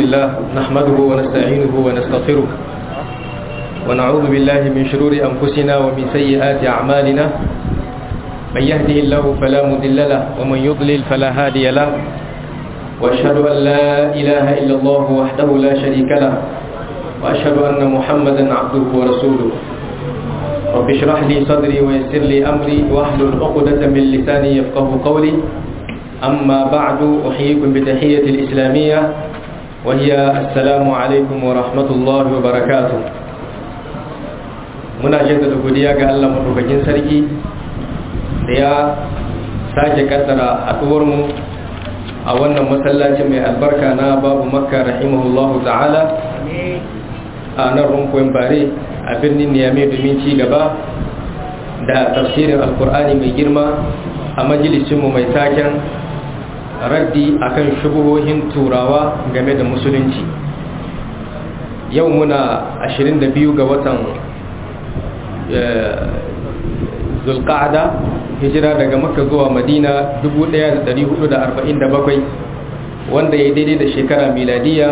لله نحمده ونستعينه ونستغفره ونعوذ بالله من شرور أنفسنا ومن سيئات أعمالنا من يهده الله فلا مضل له ومن يضلل فلا هادي له وأشهد أن لا إله إلا الله وحده لا شريك له وأشهد أن محمدا عبده ورسوله رب اشرح لي صدري ويسر لي أمري واحلل عقدة من لساني يفقه قولي أما بعد أحييكم بتحية الإسلامية وهي السلام عليكم ورحمة الله وبركاته muna jaddada godiya ga Allah madaukakin sarki da ya sake kaddara haɗuwarmu a wannan masallacin mai albarka na babu makka rahimahullahu ta'ala a nan runkoyin bare a birnin niyame domin ci gaba da tafsirin alkur'ani mai girma a majalisinmu mai taken raddi akan shubuhohin turawa game da musulunci yau muna 22 ga watan zulqa'ada hijira daga makka zuwa madina 1447 wanda ya daidai da shekara miladiya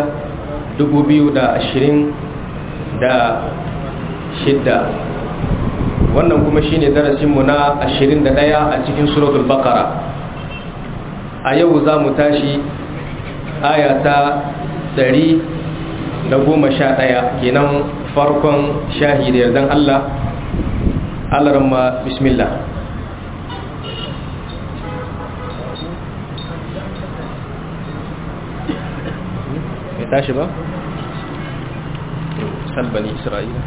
2026 wannan kuma shine darasinmu na 21 a cikin suratul baqara a yau za mu tashi aya ta 111 kenan farkon shahi da yardan Allah Allah ramma bismillah mai tashi ba? salbani isra'ila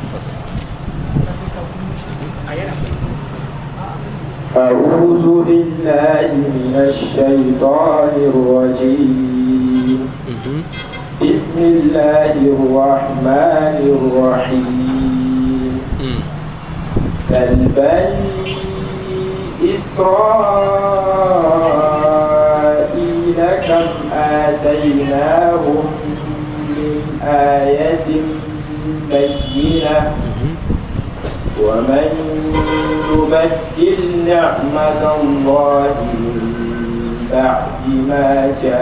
أعوذ بالله من الشيطان الرجيم بسم الله الرحمن الرحيم كالبني إسرائيل كم آتيناهم من آية بينة ومن يبدل نعمة الله من بعد ما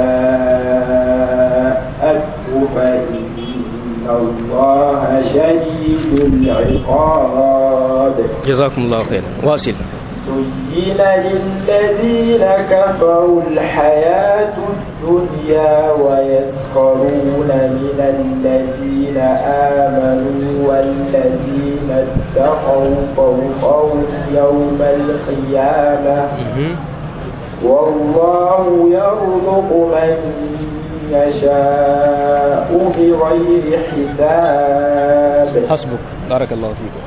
جاءته فإن الله شديد العقاب جزاكم الله خيرا واصل زين للذين كفروا الحياة الدنيا ويسخرون من الذين آمنوا والذين اتقوا فوقهم يوم القيامة والله يرزق من يشاء بغير حساب حسبك بارك الله فيكم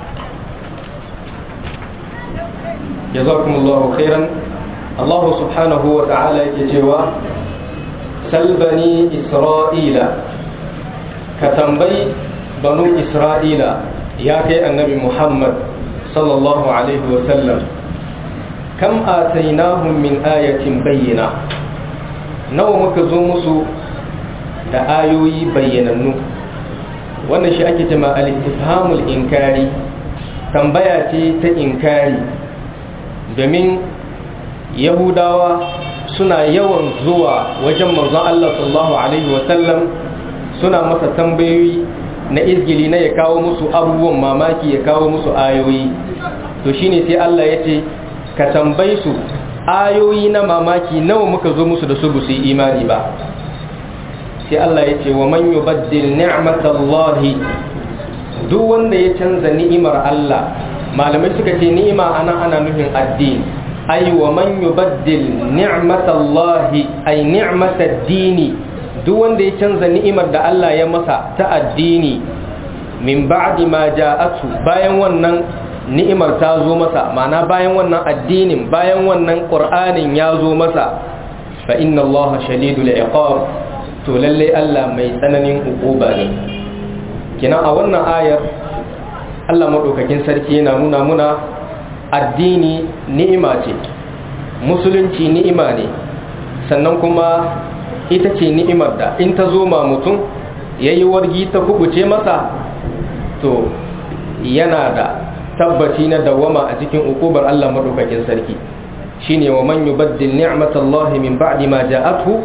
جزاكم الله خيرا الله سبحانه وتعالى يجوا سل بني إسرائيل كتنبي بنو إسرائيل يا كي النبي محمد صلى الله عليه وسلم كم آتيناهم من آية بينة نو مكزومسو da ayoyi bayyanannu wannan shi ake jama al-istifhamul inkari tambaya ce ta inkari domin yahudawa suna yawan zuwa wajen manzon Allah sallallahu alaihi wasallam suna masa tambayoyi na izgili na ya kawo musu abubuwan mamaki ya kawo musu ayoyi to shine sai Allah ya ce ka tambayi su ayoyi na mamaki nawa muka zo musu da su ba su yi imani ba sai Allah ya ce wa man yubaddil ni'matallahi duk wanda ya canza ni'imar Allah malamai suka ce ni'ima anan ana nufin addini ay wa man yubaddil ni'matallahi ay ni'matad dini duk wanda ya canza ni'imar da Allah ya masa ta addini min ba'di ma ja'atu bayan wannan ni'imar ta zo masa ma'ana bayan wannan addinin bayan wannan qur'anin ya zo masa fa inna Allah shadidul iqab to lalle Allah mai tsananin ukuba ne kina a wannan ayar Allah maɗaukakin sarki yana nuna muna addini ni'ima ce musulunci ni'ima ne sannan kuma ita ce ni'imar da in ta zo ma mutum ya yi wargi ta kubuce masa to yana da tabbaci na dawama a cikin ukubar Allah maɗaukakin sarki shine wa man yubaddil ni'matallahi min ba'di ma ja'athu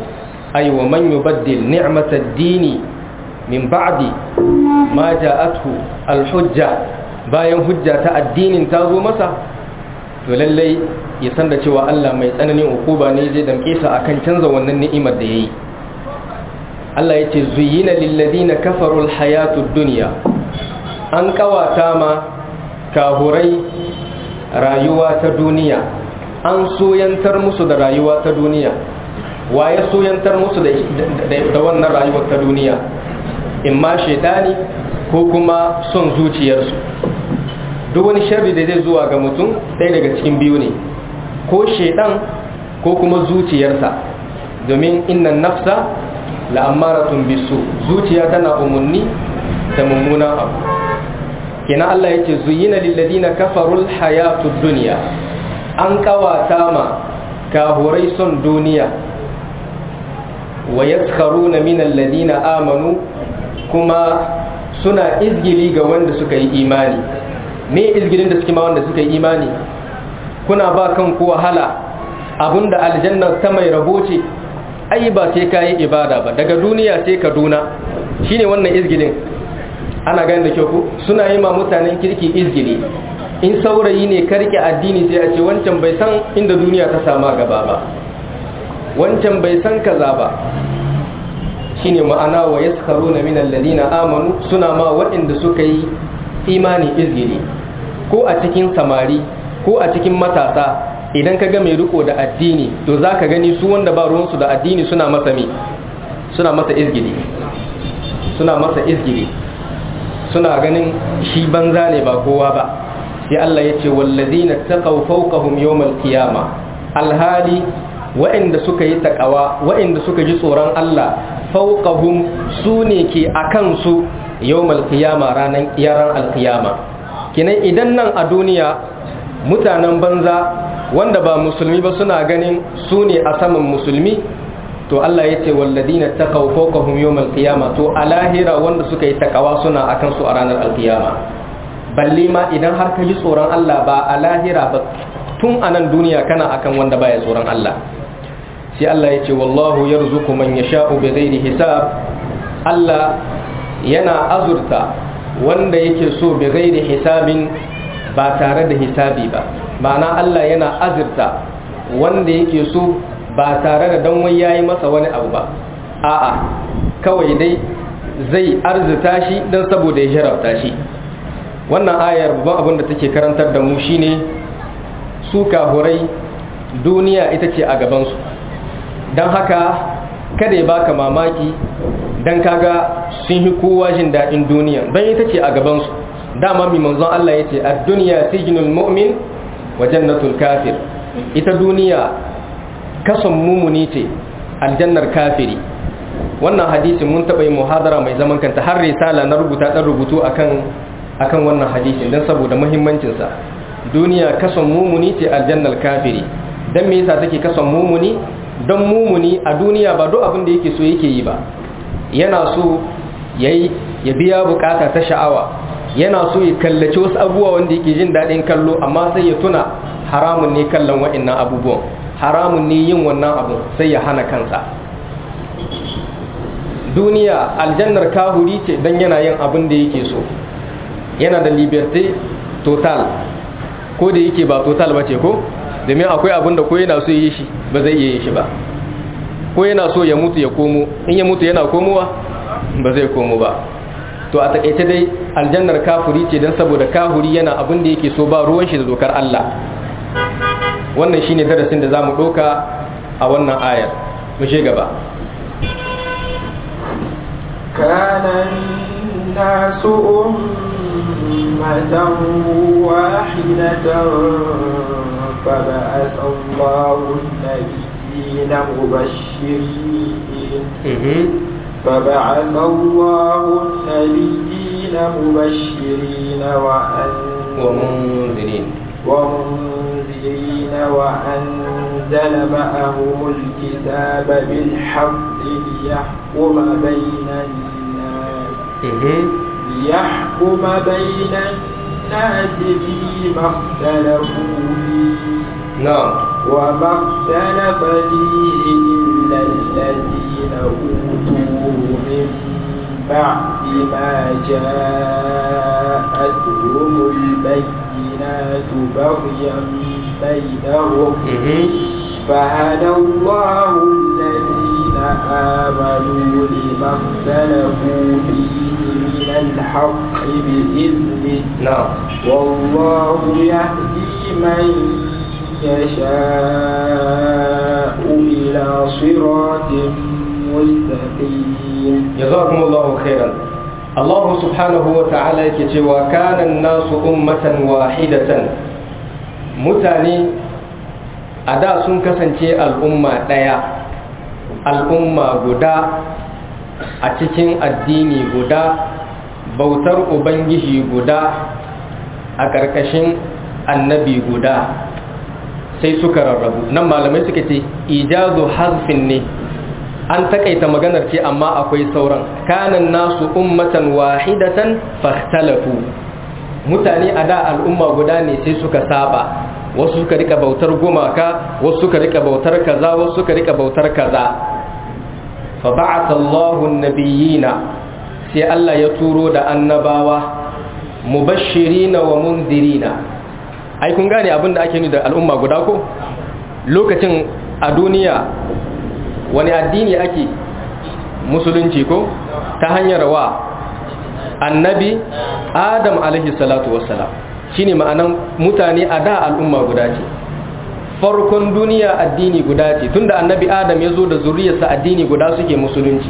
ay wa man yubaddil ni'matad dini min ba'di ma ja'athu al-hujja bayan hujja ta addinin ta zo masa to lallai ya san da cewa Allah mai tsananin ukuba ne zai damke sa akan canza wannan ni'imar da yayi Allah yace zuyyina lil ladina kafaru al hayatud dunya an kawata ma kahurai rayuwa ta duniya an soyantar musu da rayuwa ta duniya waye soyantar musu da wannan rayuwar ta duniya imma shaitani ko kuma son zuciyarsu duk wani sharri da zai zuwa ga mutum ɗaya daga cikin biyu ne ko shaitan ko kuma zuciyarsa domin innan nafsa la'ammaratun bisu zuciya tana umarni da mummunan abu kina Allah yake zuyina lilladina kafarul hayatud dunya an kawata ma kahurai son duniya wa yaskharuna min alladina amanu kuma suna izgili ga wanda suka yi imani me izgilin da suke ma wanda suka yi imani kuna ba kan ku wahala abinda aljanna ta mai rabo ce ai ba sai kayi ibada ba daga duniya sai kaduna shine wannan izgilin ana gani da kyau ku suna yi ma mutanen kirki izgili in saurayi ne karki addini sai a ce wancan bai san inda duniya ta sama gaba ba wancan bai san kaza ba shine ma'ana wa yaskharuna min alladhina amanu suna ma waɗanda suka yi imani izgili ko a cikin samari ko a cikin matasa idan ka ga mai riko da addini to za ka gani su wanda ba ruwansu da addini suna masa mi suna masa izgili suna masa izgili suna ganin shi banza ne ba kowa ba sai Allah ya ce wallazina taqaw fawqahum yawmal qiyama alhali wa'inda suka yi takawa wa'inda suka ji tsoron Allah fawqahum su ne ke akan su yawmal qiyama ranan yaran alqiyama kinan idan nan a duniya mutanen banza wanda ba musulmi ba suna ganin su ne a saman musulmi to Allah ya ce walladina taqaw fawqahum yawmal qiyama to a lahira wanda suka yi takawa suna akan su a ranar alqiyama balle ma idan har ka ji tsoron Allah ba a lahira ba tun a nan duniya kana akan wanda baya tsoron Allah sai Allah ya ce wallahu yarzuqu man yasha'u bighairi hisab Allah yana azurta wanda yake so bighairi hisabin ba tare da hisabi ba ma'ana Allah yana azurta wanda yake so ba tare da dan wai yayi masa wani abu ba a'a kawai dai zai arzuta shi dan saboda ya jarabta shi wannan ayar babban abin da take karantar da mu shine su kahurai duniya ita ce a gabansu don haka kada ya baka mamaki don kaga sun yi kowa jin daɗin duniya don ita ce a gabansu dama mai manzon Allah ya ce a duniya sijinul mu'min wa jannatul kafir ita duniya kason mumuni ce aljannar kafiri wannan hadisin mun taɓa yi muhadara mai zaman kanta har risala na rubuta ɗan rubutu akan akan wannan hadisin don saboda muhimmancinsa duniya kason mumuni ce aljannar kafiri don me yasa take kason mumuni don mumuni a duniya ba duk abin da yake so yake yi ba yana so yayi ya biya bukata ta sha'awa yana so ya kallaci wasu abubuwa wanda yake jin daɗin kallo amma sai ya tuna haramun ne kallon wa'annan abubuwan haramun ne yin wannan abu sai ya hana kansa duniya aljannar kahuri ce don yana yin abin da yake so yana da liberté total ko da yake ba total ba ce ko domin akwai abin da ko yana so yi shi ba zai iya yi shi ba ko yana so ya mutu ya komo in ya mutu yana komowa ba zai komo ba to a takaice dai aljannar kafuri ce don saboda kafuri yana abin da yake so ba ruwan shi da dokar Allah wannan shine darasin da zamu doka a wannan ayar mu je gaba كان الناس أمة واحدة فبعث الله النبيين مبشرين فبعث الله النبيين مبشرين ومنذرين ومنذرين وأنزل معهم الكتاب بالحق ليحكم بين الناس ليحكم بين الناس فيما اختلفوا فيه نعم وما اختلف فيه إلا الذين أوتوه من بعد ما جاءتهم البينات بغيا بينهم فهدى الله الذين آمنوا لما اختلفوا فيه من الحق بإذنه نعم والله يهدي من يشاء إلى صراط مستقيم جزاكم الله خيرا الله سبحانه وتعالى يكتي وكان الناس أمة واحدة متاني أدا سن كسنتي الأمة ديا الأمة غدا أتكين الديني غدا بوتر أبنجي غدا أكركشين النبي غدا sai suka rarrabu nan malamai suka ce ijazu hazfin ne an takaita maganar ce amma akwai sauran kanan nasu ummatan wahidatan fahtalafu mutane a da al'umma guda ne sai suka saba wasu suka rika bautar gumaka wasu suka rika bautar kaza wasu suka rika bautar kaza fa ba'atha Allahu an-nabiyina sai Allah ya turo da annabawa mubashirina wa munzirina ai kun gane abin da ake ni da al'umma guda ko lokacin a duniya wani addini ake musulunci ko ta hanyar wa annabi adam alaihi salatu wassalam shine ma'anan mutane a da al'umma guda ce farkon duniya addini guda ce tunda annabi adam ya zo da zuriyarsa addini guda suke musulunci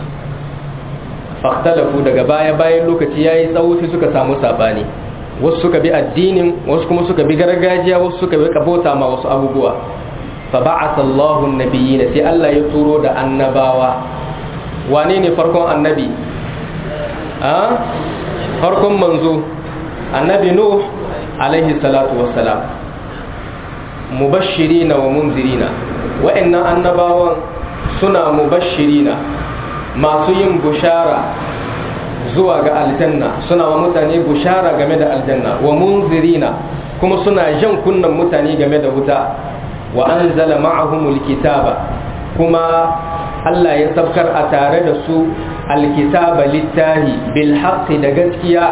faktalafu daga baya bayan lokaci ya yi tsawo sai suka samu sabani wasu suka bi addinin wasu kuma suka bi gargajiya wasu suka bi kabota ma wasu abubuwa fa ba'atha Allahu an-nabiyyin sai Allah ya turo da annabawa wane ne farkon annabi a farkon manzo annabi nuh alaihi salatu wassalam mubashirina wa munzirina wa'annan annabawan suna mubashirina masu yin bushara zuwa ga aljanna suna wa mutane bushara game da aljanna wa munzirina kuma suna jan kunnan mutane game da wuta wa anzala ma'ahumul kitaba kuma Allah ya sabkar a tare da su alkitaba littahi bil haqqi da gaskiya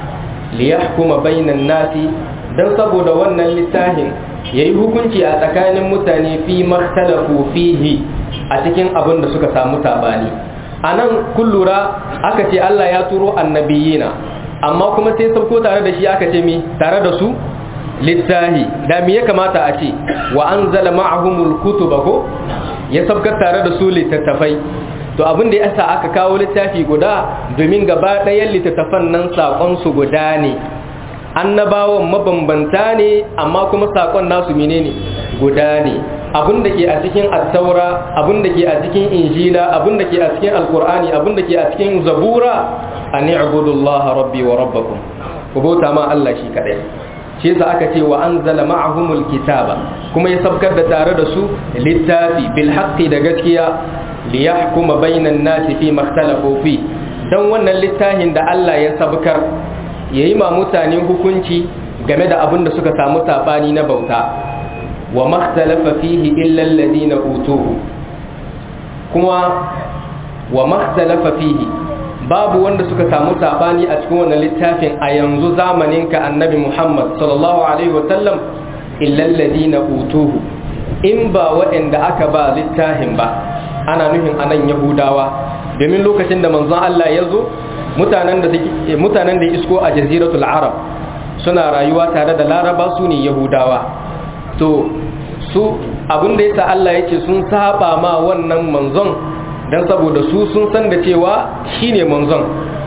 li yahkuma bainan nasi dan saboda wannan littafin yayi hukunci a tsakanin mutane fi makhtalafu fihi a cikin abin da suka samu sabani anan kun lura aka ce Allah ya turo annabiyina amma kuma sai sauko tare da shi aka ce mi tare da su littahi da me ya kamata a ce wa anzala ma'ahumul kutuba ko ya sabkar tare da su littattafai to abin da yasa aka kawo littafi guda domin gaba ɗayan littattafan nan sakon su guda ne annabawan mabambanta ne amma kuma sakon nasu menene guda ne abin da ke a cikin attaura abin da ke a cikin injila abin da ke a cikin alkur'ani abin da ke a cikin zabura an i'budullaha rabbi wa rabbakum ku bauta ma Allah shi kadai shi yasa aka ce wa anzala ma'ahumul kitaba kuma ya sabkar da tare da su littafi bil haqqi da gaskiya li yahkuma bainan nasi fi makhtalafu fi dan wannan littafin da Allah ya sabkar yayi ma mutane hukunci game da abin da suka samu sabani na bauta wa makhtalafa fihi illa alladhina utuhu kuma wa makhtalafa fihi babu wanda suka samu sabani a cikin wannan littafin a yanzu zamanin ka annabi Muhammad sallallahu alaihi wa sallam illa alladhina utuhu in ba waɗanda aka ba littafin ba ana nufin anan yahudawa domin lokacin da manzon Allah ya zo mutanen da mutanen da isko a jaziratul arab suna rayuwa tare da laraba su ne yahudawa to su abinda yasa Allah yake sun saba ma wannan manzon dan saboda su sun san da cewa shine manzon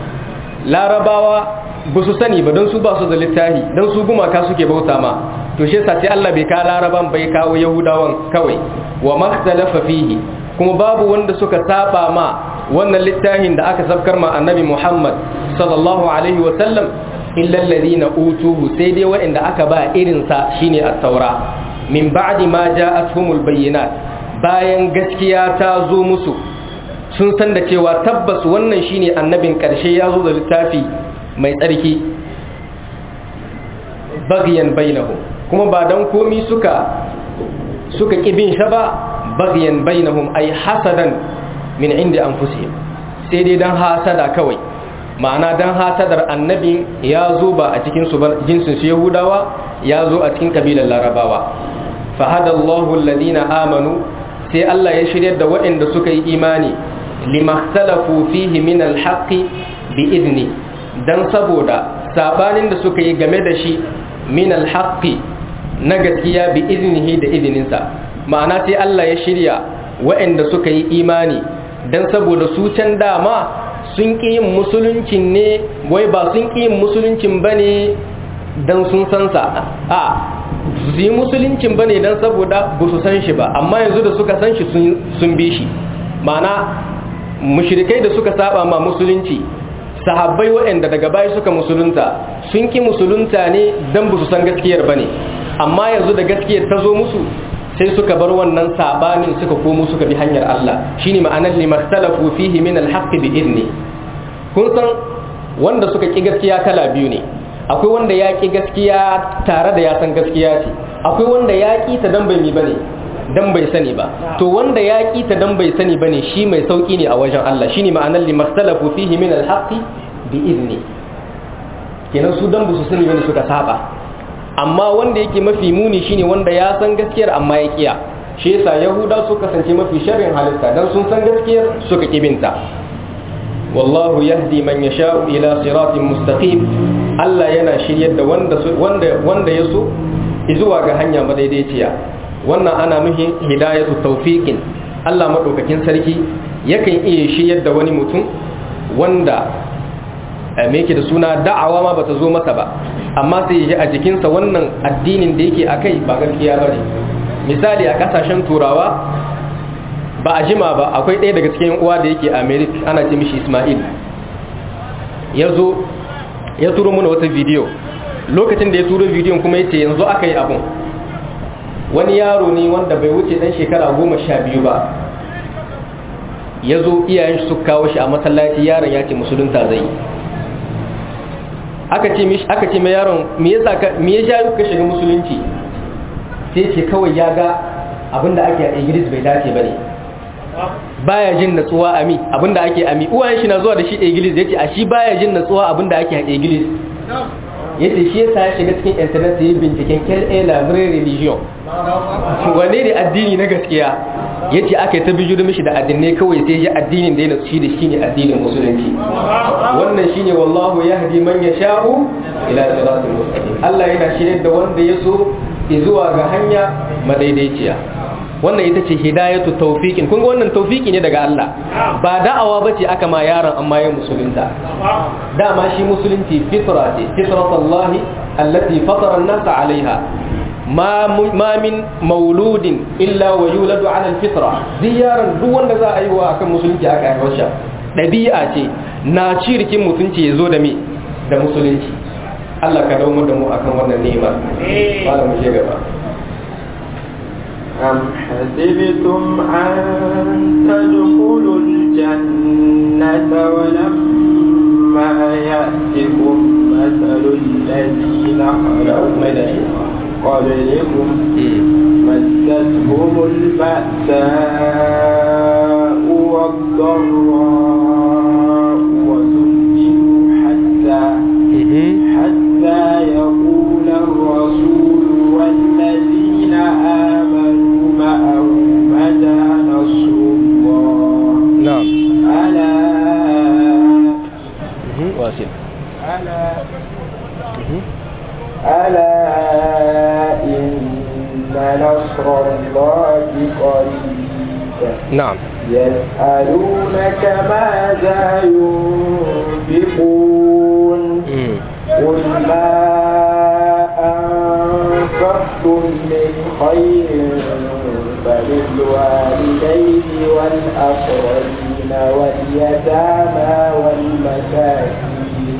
larabawa ba su sani ba don su ba su da littafi don su gumaka suke bauta ma to shi yasa sai Allah bai ka laraban bai kawo yahudawan kawai wa makhtalafa fihi kuma babu wanda suka saba ma wannan littafin da aka sabkar ma annabi Muhammad sallallahu alaihi wa sallam illa alladhina utuhu sai dai waɗanda aka ba irin sa shine at-taura min ba'di ma ja'atuhumul bayyinat bayan gaskiya ta zo musu sun san da cewa tabbas wannan shine annabin karshe ya zo da littafi mai tsarki bagiyan bainahum kuma ba dan komi suka suka kibin shi ba baghyan bainahum ay hasadan min inda anfusihim sai dai dan hasada kawai ma'ana dan hasadar annabin ya zo ba a cikin su jinsin su yahudawa ya zo a cikin kabilar larabawa fahadallahu alladhina amanu sai Allah ya shiryar da waɗanda suka yi imani limahtalafu fihi min alhaqqi bi idni dan saboda sabanin da suka yi game da shi min alhaqqi na gaskiya bi iznihi da izininsa ma'ana sai Allah ya shirya waɗanda suka yi imani dan saboda su can dama sun ƙi yin musuluncin ne wai ba sun ƙi yin musuluncin bane dan sun san sa a su yi musuluncin bane dan saboda ba su san shi ba amma yanzu da suka san shi sun bi shi ma'ana mushrikai da suka saba ma musulunci sahabbai waɗanda daga baya suka musulunta sun ki musulunta ne dan ba su san gaskiyar bane amma yanzu da gaskiyar ta zo musu sai suka bar wannan sabanin suka komo suka bi hanyar Allah shine ma'anar limahtalafu fihi min alhaqqi bi idni kun san wanda suka ki gaskiya kala biyu ne akwai wanda ya ki gaskiya tare da ya san gaskiya ce akwai wanda ya ki ta dan bai mi bane dan bai sani ba to wanda ya ki ta dan bai sani bane shi mai sauki ne a wajen Allah shine ma'anar limahtalafu fihi min alhaqqi bi idni kenan su dan su sani bane suka saba amma wanda yake mafi muni shine wanda ya san gaskiyar amma ya kiya shi yasa yahuda su kasance mafi sharrin halitta dan sun san gaskiyar suka kibinta wallahu yahdi man yasha'u ila siratin mustaqim Allah yana shiryar da wanda wanda wanda yaso zuwa ga hanya madaidaiciya wannan ana nuhin hidayatu tawfiqin Allah madaukakin sarki yakan iya shiryar da wani mutum wanda me yake da suna da'awa ma bata zo masa ba amma sai ya ji a jikinsa wannan addinin da yake akai ba gaskiya bane misali a kasashen turawa ba a jima ba akwai ɗaya daga cikin uwa da yake america ana ce mishi ismail ya zo ya turo mana wata bidiyo lokacin da ya turo bidiyon kuma ya ce yanzu aka yi abun wani yaro ne wanda bai wuce ɗan shekara goma sha biyu ba ya zo iyayen su kawo shi a masallaci yaron ya ce musulunta zai aka ce mishi aka ce mai yaron me yasa ka me ya jayo ka shiga musulunci sai ce kawai ya ga abinda ake a Iglis bai dace bane baya jin natsuwa a mi abinda ake a mi uwayen shi na zuwa da shi Iglis yace a shi baya jin natsuwa abinda ake a Iglis yace shi yasa ya shiga cikin internet yayin binciken KLA library religion wane ne addini na gaskiya yace aka yi ta bijiro mishi da addinai kawai sai ya addinin da ya nasu shi da shi ne addinin musulunci wannan shine wallahu yahdi man yasha'u ila siratal mustaqim Allah yana shirye da wanda ya so zuwa ga hanya madaidaiciya wannan ita ce hidayatu tawfiqin kun ga wannan tawfiki ne daga Allah ba da'awa bace aka ma yaron amma ya musulunta dama shi musulunci fitra ce fitratullahi allati fatara an-nas 'alayha ma min mauludin illa wa yuladu ala alfitra ziyaran duk wanda za a yi wa akan musulunci aka yi wasa dabi'a ce na cirkin mutunci yazo da me da musulunci Allah ka dawo da mu akan wannan ni'ima fara mu je gaba أم حسبتم أن تدخلوا الجنة ولما يأتكم مثل الذين خلوا قبلكم مستهم البأساء والضراء وزلزلوا حتى حتى يقول الرسول والذين آمنوا معه متى نصر الله نعم ألا واصل ألا ألا إن نصر الله قريب نعم يسألونك ماذا ينفقون قل ما أنفقتم من خير فللوالدين والأقربين واليتامى والمساكين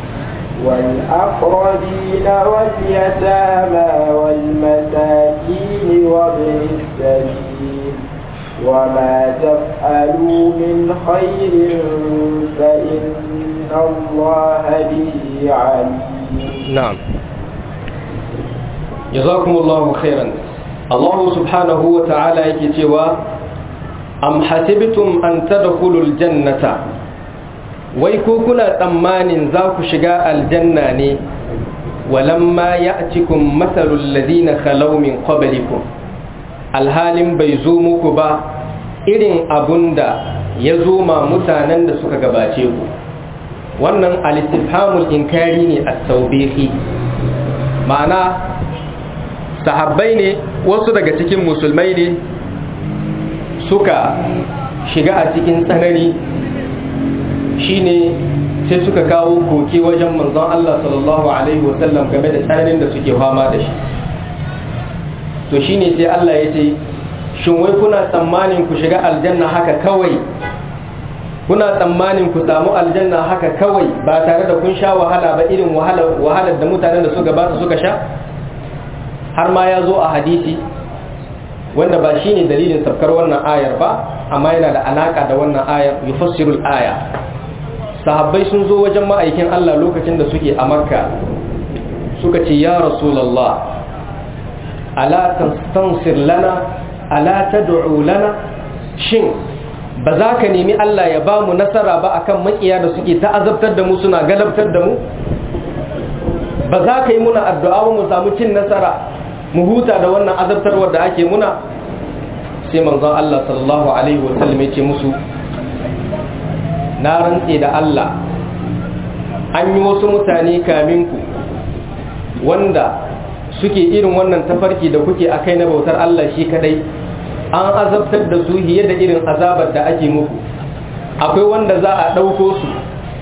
والأقربين واليتامى والمساكين وابن السبيل وما تفعلوا من خير فإن الله به عليم نعم جزاكم الله خيرا Allah subhanahu wa ta'ala yake cewa am hasibtum an tadkhulul jannata wai ko kuna tsammanin za ku shiga aljanna ne walamma ya'tikum mathalul ladina khalaw min qablikum alhalin bai zo muku ba irin abunda ya zo ma mutanen da suka gabace ku wannan al-istifhamul inkari ne at-tawbihi ma'ana sahabbai ne wasu daga cikin musulmai ne suka shiga a cikin tsanani shine sai suka kawo koke wajen manzon Allah sallallahu alaihi wasallam game da tsananin da suke fama da shi to shine sai Allah ya ce shin wai kuna tsammanin ku shiga aljanna haka kawai kuna tsammanin ku samu aljanna haka kawai ba tare da kun sha wahala ba irin wahalar da mutanen da suka ba suka sha har ma ya zo a hadisi wanda ba shi ne dalilin tafkar wannan ayar ba amma yana da alaka da wannan ayar yufassirul aya sahabbai sun zo wajen ma'aikin Allah lokacin da suke a makka suka ce ya rasulallah ala tastansir lana ala tad'u lana shin ba za ka nemi Allah ya ba mu nasara ba akan makiya da suke ta azabtar da mu suna galabtar da mu ba za ka yi muna addu'a mu samu cin nasara mu huta da wannan azabtarwar da ake muna sai manzon Allah sallallahu alaihi wasallam ya ce musu na rantse da Allah an yi wasu mutane kamin ku wanda suke irin wannan tafarki da kuke a kai na bautar Allah shi kadai an azabtar da su hiye da irin azabar da ake muku akwai wanda za a ɗauko su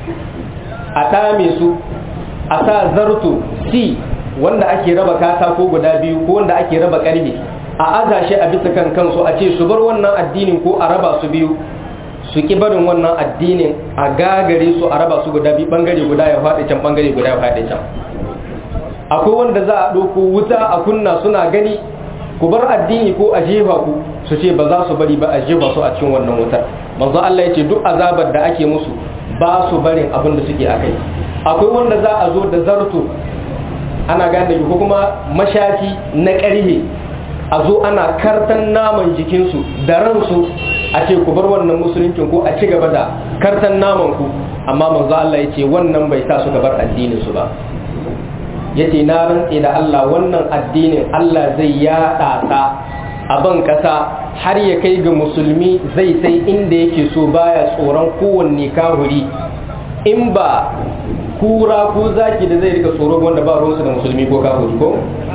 a ɗame su a sa zarto si wanda ake raba katako guda biyu ko wanda ake raba ƙarfe a aza shi a bisa kan kansu a ce su bar wannan addinin ko a raba su biyu su ki barin wannan addinin a gagare su a raba su guda biyu bangare guda ya faɗi can bangare guda ya faɗi can akwai wanda za a ɗauko wuta a kunna suna gani ku bar addini ko a jefa ku su ce ba za su bari ba a jefa su a cikin wannan wutar manzo Allah ya ce duk azabar da ake musu ba su barin abin da suke akai akwai wanda za a zo da zarto ana gane ko kuma mashaki na ƙarhe a zo ana kartan naman jikinsu da ransu a ce ku bar wannan musuluncin ko a ci gaba da kartan naman ku amma manzo Allah ya ce wannan bai sa su bar addinin su ba yace na rantse da Allah wannan addinin Allah zai yaɗa ta a ban ƙasa har ya kai ga musulmi zai sai inda yake so baya tsoron kowanne kahuri in ba kura ko zaki da zai rika tsoro wanda ba ruwansu da musulmi ko kahuri ko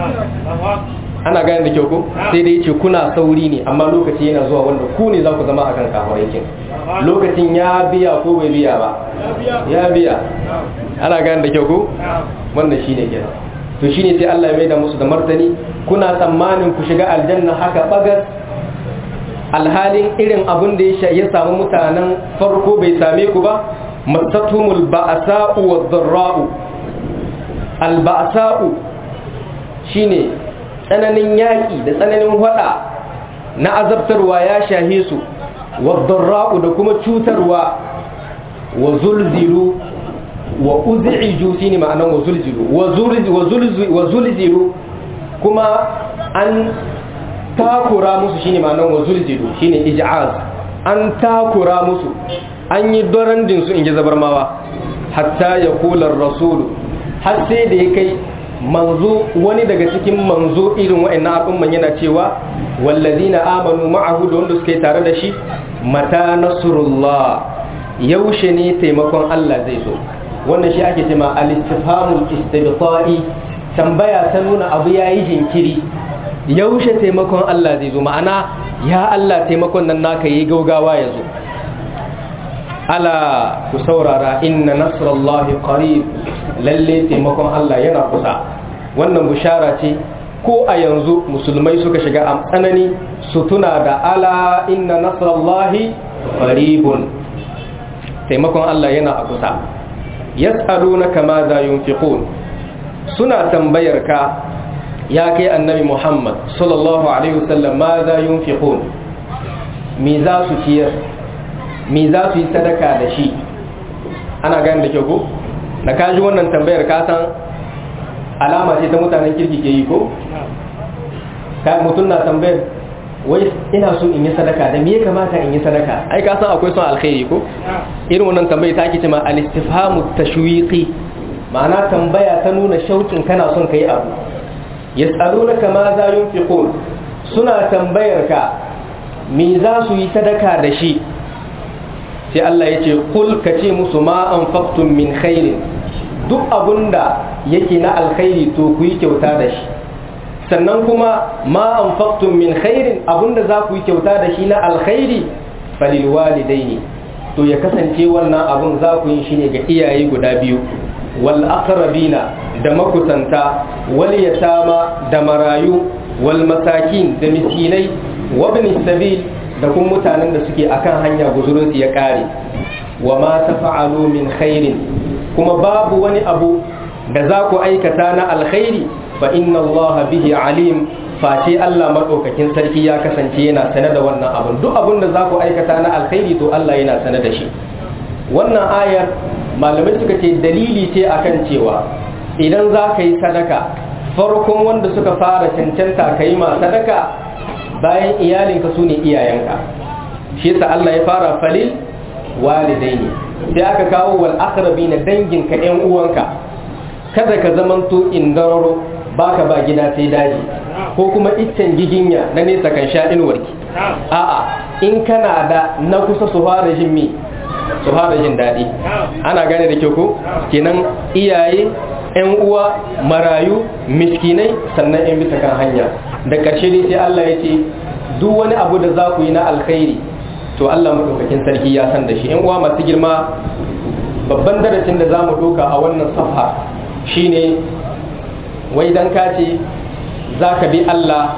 ana gane da kyau ko sai dai ce kuna sauri ne amma lokaci yana zuwa wanda ku ne za ku zama akan kafaraikin lokacin ya biya ko bai biya ba ya biya ana gane da kyau ko wannan shine kenan to shine sai Allah ya maida musu da martani kuna tsammanin ku shiga aljanna haka bagas alhalin irin abin da ya samu mutanen farko bai same ku ba masatumul ba'sa'u wad-dharra'u al-ba'sa'u shine tsananin yaƙi da tsananin hada na azabtarwa ya shahe su wad-dharra'u da kuma cutarwa wa zulzilu wa uz'iju shine ma'anan wa zulzilu wa zulzilu kuma an takura musu shine ma'anan wa zulzilu shine ij'az an takura musu an yi dorandin su in ji zabarmawa hatta ya kular rasulu har sai da ya kai manzo wani daga cikin manzo irin wa'annan al'umman yana cewa wallazina amanu ma'ahu da wanda suka yi tare da shi mata nasrullah yaushe ne taimakon Allah zai zo wannan shi ake cewa al-istifhamul istibta'i tambaya ta nuna abu yayi jinkiri yaushe taimakon Allah zai zo ma'ana ya Allah taimakon nan naka yi gaugawa ya zo ala ku saurara inna nasrallahi qarib lalle taimakon Allah yana kusa wannan bushara ce ko a yanzu musulmai suka shiga a tsanani su tuna da ala inna nasrallahi qaribun taimakon Allah yana a kusa yas'alunaka ma za yunfiqun suna tambayar ka ya kai annabi Muhammad sallallahu alaihi wasallam ma za yunfiqun me za su ciyar me za su yi sadaka da shi ana gani da kyau ko da ka ji wannan tambayar ka san alama ce ta mutanen kirki ke yi ko ka mutum na tambayar wai ina so in yi sadaka da me ya kamata in yi sadaka ai ka san akwai son alkhairi ko irin wannan tambayi ta ake cewa al-istifhamu tashwiqi ma'ana tambaya ta nuna shaukin kana son kai abu yas'alunaka ma za yunfiqun suna tambayar ka me za su yi sadaka da shi sai Allah ya ce kul ka ce musu ma anfaqtum min khairin duk abunda yake na alkhairi to ku yi kyauta da shi sannan kuma ma anfaqtum min khairin abunda za ku yi kyauta da shi na alkhairi falil walidaini to ya kasance wannan abun za ku yi shi ne ga iyaye guda biyu wal aqrabina da makusanta wal yatama da marayu wal masakin da miskinai wa ibn sabil da kuma mutanen da suke akan hanya guzurin su ya kare wa ma tafa'alu min khairin kuma babu wani abu da za ku aikata na alkhairi fa inna allaha bihi alim face Allah madaukakin sarki ya kasance yana sane da wannan abun duk abun da za ku aikata na alkhairi to Allah yana sane da shi wannan ayar malamai suka ce dalili ce akan cewa idan za ka yi sadaka farkon wanda suka fara cancanta ka yi ma sadaka bayan iyalinka su ne iyayenka shi yasa Allah ya fara falil walidaini sai aka kawo wal aqrabina danginka yan uwanka kada ka zamanto indararo baka ba gida sai daji ko kuma iccen giginya na nesa kan sha inuwarki a'a in kana da na kusa su fara jin mi su fara jin daɗi ana gane da kyau ko kenan iyaye yan uwa marayu miskinai sannan yan bisa kan hanya da ƙarshe dai sai Allah ya ce duk wani abu da za ku yi na alkhairi to Allah maɗaukakin sarki ya san da shi yan uwa masu girma babban darasin da za mu ɗauka a wannan safha shine wai dan ka ce za ka bi Allah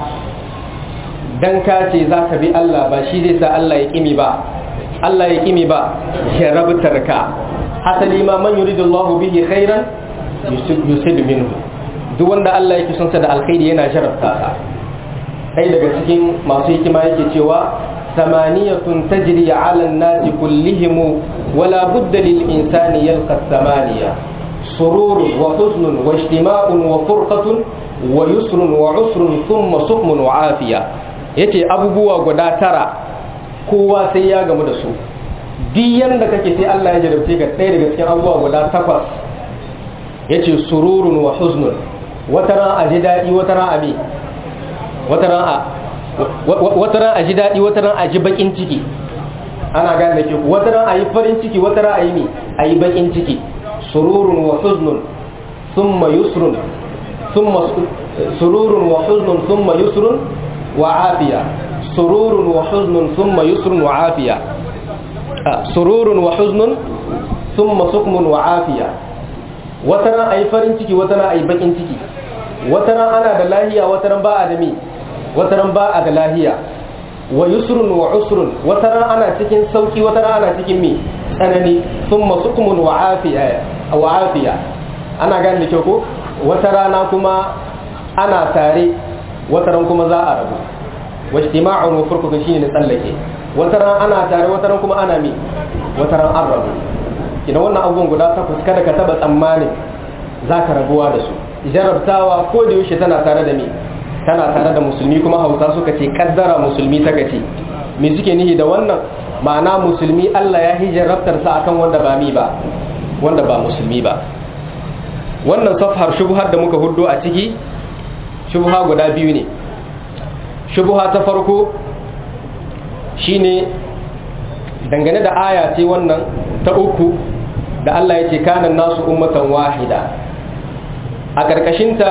dan ka ce za ka bi Allah ba shi zai sa Allah ya kimi ba Allah ya kimi ba ya rabtar ka hasali ma man yuridu Allah bihi khairan yusib minhu duk wanda Allah yake son sa da alkhairi yana jarabta sa sai daga cikin masu hikima yake cewa samaniyatun tajri ala an-nas kullihim wala budda lil insani yalqa samaniya سرور وحزن واجتماع وفرقة ويسر وعسر ثم سقم وعافية yace abubuwa guda tara kowa sai ya gamu da su duk yanda kake sai Allah ya jarabce ka ɗaya daga cikin abubuwa guda takwas yace sururun wa huznun wata ran a ji daɗi wata ran a me wata ran a wata ran a ji daɗi wata ran a ji bakin ciki ana gane da ke wata ran a yi farin ciki wata ran a yi me a yi bakin ciki سرور وحزن ثم يسر ثم سرور وحزن ثم يسر وعافية سرور وحزن ثم يسر وعافية سرور وحزن ثم سقم وعافية وترى أي فرن تكي وترى أي بكين تكي وترى أنا دلاهية وترى باء دمي وترى باء دلاهية ويسر وعسر وترى أنا تكين سوكي وترى أنا تكين مي tsanani sun masu kumun wa'afiya ana gani da kyau ko wata rana kuma ana tare wata ran kuma za a rabu wasu tima'un wa furkuka shi ne tsallake wata ran ana tare wata ran kuma ana mi wata ran an rabu ina wannan abubuwan guda takwas kada ka taba tsammanin za ka rabuwa da su jarabtawa ko da yaushe tana tare da mi tana tare da musulmi kuma hausa suka ce kaddara musulmi ta ce me suke nihi da wannan ma'ana musulmi Allah ya hijarabtarsa akan wanda ba mi ba wanda ba musulmi ba wannan safhar shubhar da muka huddo a ciki shubha guda biyu ne shubha ta farko shine dangane da aya ce wannan ta uku da Allah ya ce kanan nasu ummatan wahida a ƙarƙashinta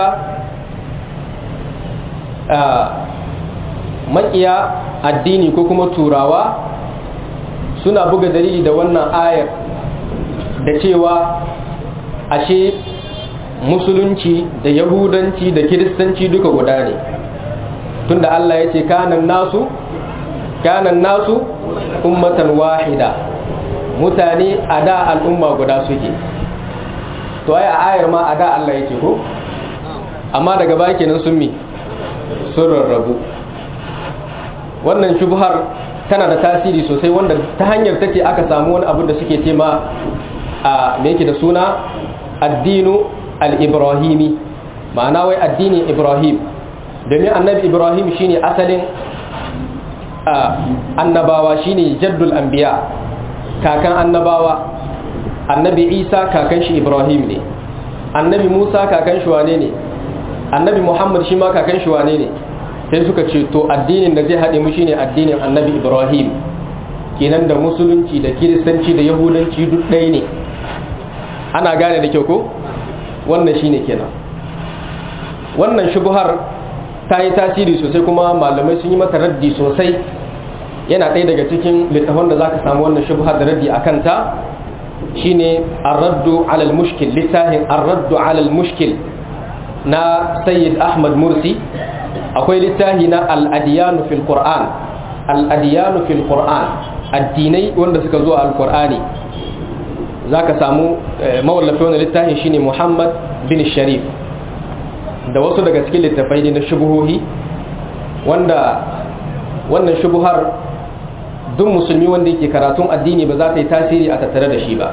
makiya addini ko kuma turawa suna buga dalili da wannan ayar da cewa ashe musulunci da yahudanci da kiristanci duka guda ne tunda Allah ya ce kanan nasu kanan nasu ummatan wahida mutane a da al'umma guda suke to ai a ayar ma a da Allah ya ce ko amma daga baki nan sun mi sun rarrabu wannan shubhar tana da tasiri sosai wanda ta hanyar take aka samu wani abu da suke ce ma a me yake da suna addinu al-ibrahimi ma'ana wai addinin ibrahim domin annabi ibrahim shine asalin annabawa shine jaddul anbiya kakan annabawa annabi isa kakan shi ibrahim ne annabi musa kakan shi wane ne annabi muhammad shi ma kakan shi wane ne sai suka ce to addinin da zai haɗe mu shine addinin annabi ibrahim kenan da musulunci da kiristanci da yahudanci duk ɗaya ne ana gane da kyau ko wannan shine kenan wannan shubuhar ta yi tasiri sosai kuma malamai sun yi mata raddi sosai yana ɗaya daga cikin littafan da za ka samu wannan shubuhar da raddi a kanta shine arraddu alal mushkil littafin arraddu alal mushkil na sayyid ahmad mursi akwai littafi na al'adiyanu fil qur'an al'adiyanu fil qur'an addinai wanda suka zo a alqur'ani za ka samu mawallafi wani littafin shine muhammad bin sharif da wasu daga cikin littafai ne na shubuhohi wanda wannan shubuhar duk musulmi wanda yake karatun addini ba za ta yi tasiri a tattare da shi ba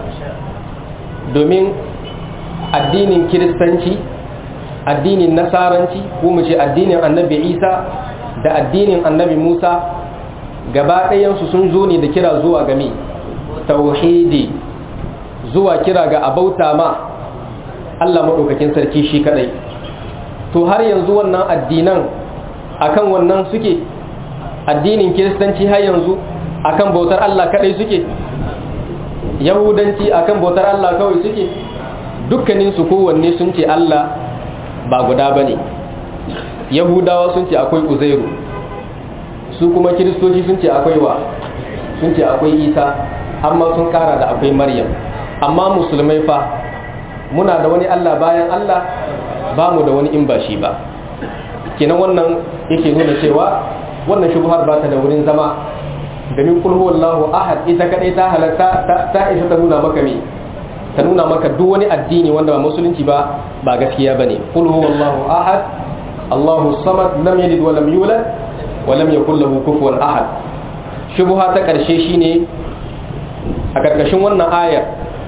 domin addinin kiristanci addinin nasaranci ko mu ce addinin annabi isa da addinin annabi musa gaba ɗayansu sun zo ne da kira zuwa game tauhidi zuwa kira ga abauta ma allah maɗaukakin sarki shi kaɗai to har yanzu wannan addinan akan wannan suke addinin kiristanci har yanzu akan bautar Allah kadai suke yahudanci akan bautar Allah kawai suke dukkanin su kowanne sun ce Allah ba guda bane yahudawa sun ce akwai uzairu su kuma kiristoci sun ce akwai wa sun ce akwai isa amma sun kara da akwai maryam amma musulmai fa muna da wani Allah bayan Allah ba mu da wani in ba shi ba kenan wannan yake nuna cewa wannan shubhar ba ta da wurin zama domin kul huwallahu ahad ita kadai ta halatta ta isa ta nuna maka me ta nuna maka duk wani addini wanda ba musulunci ba ba gaskiya bane kul huwallahu ahad Allahu samad lam yalid wa lam yulad wa lam yakul lahu kufuwan ahad shubha ta karshe shine a karkashin wannan ayar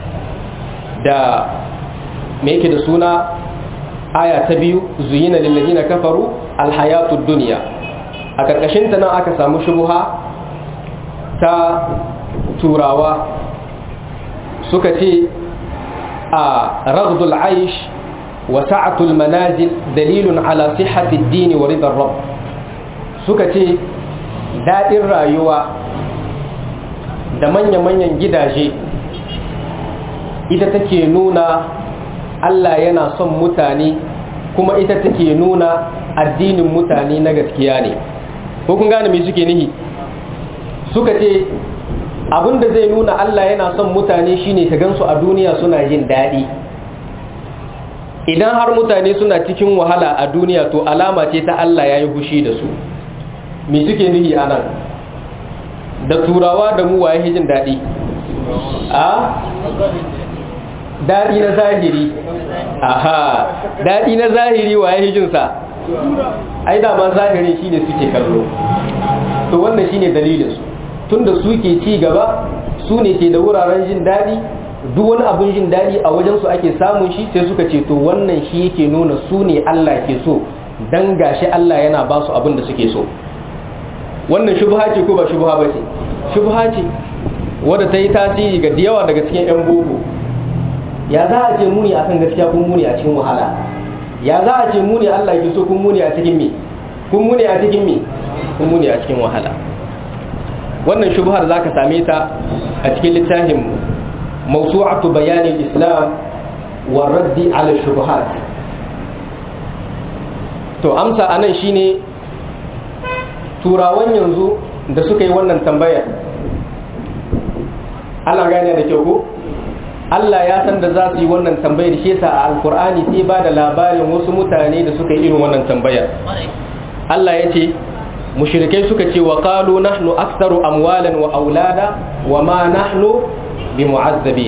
da me yake da suna aya ta biyu zuyina lillazina kafaru alhayatud dunya a karkashin ta nan aka samu shubha ta turawa suka ce a raghdul aish wa sa'atul manazil dalilun ala sihhati ad-din wa ridar rabb suka ce dadin rayuwa da manya-manyan gidaje ita take nuna Allah yana son mutane kuma ita take nuna addinin mutane na gaskiya ne ko kun gane me suke nihi suka ce abinda zai nuna Allah yana son mutane shine ka gansu a duniya suna jin daɗi idan har mutane suna cikin wahala a duniya to alama ce ta Allah ya yi hushi da su me suke nihi a nan da turawa da mu waye jin daɗi a daɗi na zahiri aha daɗi na zahiri wa ya hijinsa ai dama zahiri shine suke kallo to wannan shine dalilinsu tunda suke ci gaba su ne ke da wuraren jin daɗi duk wani abin jin daɗi a wajensu ake samun shi sai suka ce to wannan shi yake nuna su ne Allah ke so dan gashi Allah yana ba su abin da suke so wannan shubha ce ko ba shubha ba ce shubha ce wadda ta yi tasiri ga yawa daga cikin 'yan boko ya za a ce muni akan gaskiya kun muni a cikin wahala ya za a ce muni Allah ke so kun muni a cikin me kun muni a cikin me kun muni a cikin wahala wannan shubhar zaka same ta a cikin littafin mawsu'atu bayanin islam wa raddi ala shubuhat to amsa anan shine turawan yanzu da suka yi wannan tambayar ana gane da kyau ko Allah ya san da za su yi wannan tambayar shi yasa a alkur'ani sai ba da labarin wasu mutane da suka yi irin wannan tambayar Allah ya ce mushrikai suka ce wa qalu nahnu aktharu amwalan wa aulada wa ma nahnu bimu'azzabin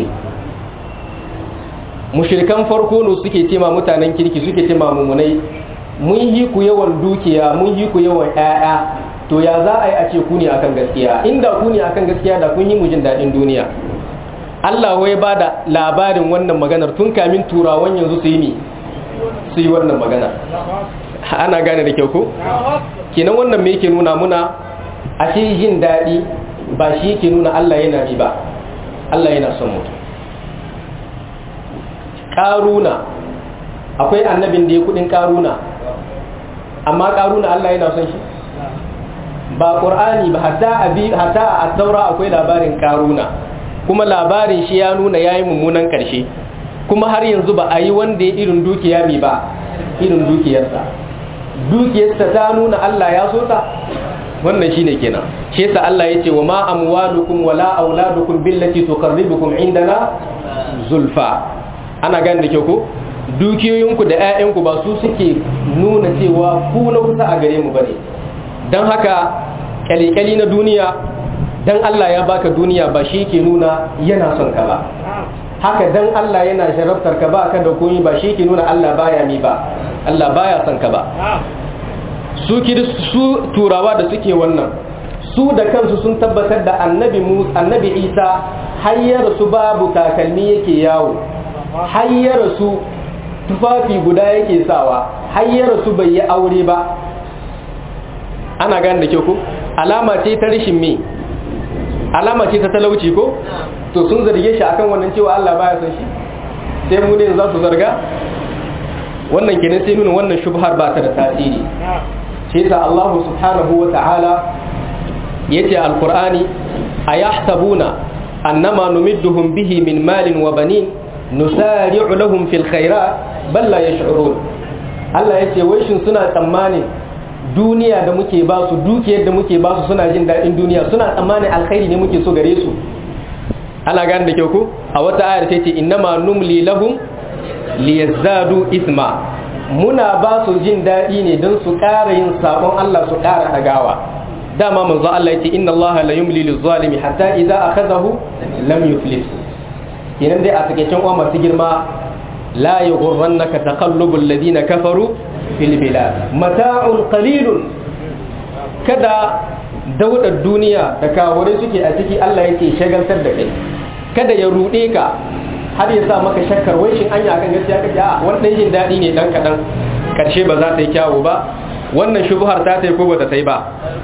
mushrikan farko ne suke ce ma mutanen kirki suke ce ma mumunai mun yi ku yawan dukiya mun yi ku yawan ƴaƴa to ya za a yi a ce ku ne akan gaskiya inda ku ne akan gaskiya da kun yi mu jin daɗin duniya Allah wai ba da labarin wannan maganar tun kamin turawan yanzu su yi ne su yi wannan magana ana gane da kyau ko kenan wannan me yake nuna muna ashe jin daɗi ba shi yake nuna Allah yana bi ba Allah yana son mutum ƙaruna akwai annabin da ya kudin ƙaruna amma ƙaruna Allah yana son shi ba ƙur'ani ba hatta a taura akwai labarin ƙaruna kuma labarin shi ya nuna ya yi mummunan ƙarshe kuma har yanzu ba a yi wanda ya irin dukiya mai ba irin dukiyarsa dukiyarsa ta nuna Allah ya so ta wannan shine kenan shi yasa Allah yace wa ma amwalukum wala auladukum billati tuqarribukum indana zulfa ana gane da kyau ko dukiyoyinku da ƴaƴanku ba su suke nuna cewa ku na kusa a gare mu bane dan haka kyalikyali na duniya dan Allah ya baka duniya ba shi ke nuna yana son ka ba haka dan Allah yana sharaftar ka ba ka da komai ba shi ke nuna Allah baya mi ba Allah baya son ka ba su su turawa da suke wannan su da kansu sun tabbatar da annabi annabi Isa hayyar su babu takalmi yake yawo hayyar su tufafi guda yake sawa hayyar su bai yi aure ba ana gane da kyau ko alama ce ta rashin me alama ce ta talauci ko to sun zarge shi akan wannan cewa Allah baya son shi sai mu ne za su zarga wannan kenan sai nuna wannan shubhar ba ta da tasiri shi yasa Allah subhanahu wa ta'ala yace alqur'ani ayahsabuna annama numidduhum bihi min malin wa banin nusari'u lahum fil khairat bal la yash'urun Allah yace wai shin suna tsammanin duniya da muke ba su dukiyar da muke ba su suna jin daɗin duniya suna tsammanin alkhairi ne muke so gare su ana gane da kyau ko a wata ayar ta ce innama numli lahum liyazdadu isma muna ba su jin daɗi ne don su ƙara yin sabon Allah su ƙara ɗagawa dama manzo Allah ya ce inna Allah la yumli lizalimi hatta idza akhadahu lam yuflis kenan dai a takeicen uwa masu girma la yughurrannaka taqallubul ladina kafaru fil bilad mata'un qalilun kada daudar duniya da kawure suke a ciki Allah yake shagaltar da kai kada ya rude ka har ya sa maka shakkar wai shin anya kan gaskiya kake a wannan jin dadi ne dan kadan karshe ba za ta yi kyawu ba wannan shubhar ta ta yi ko ba ta yi ba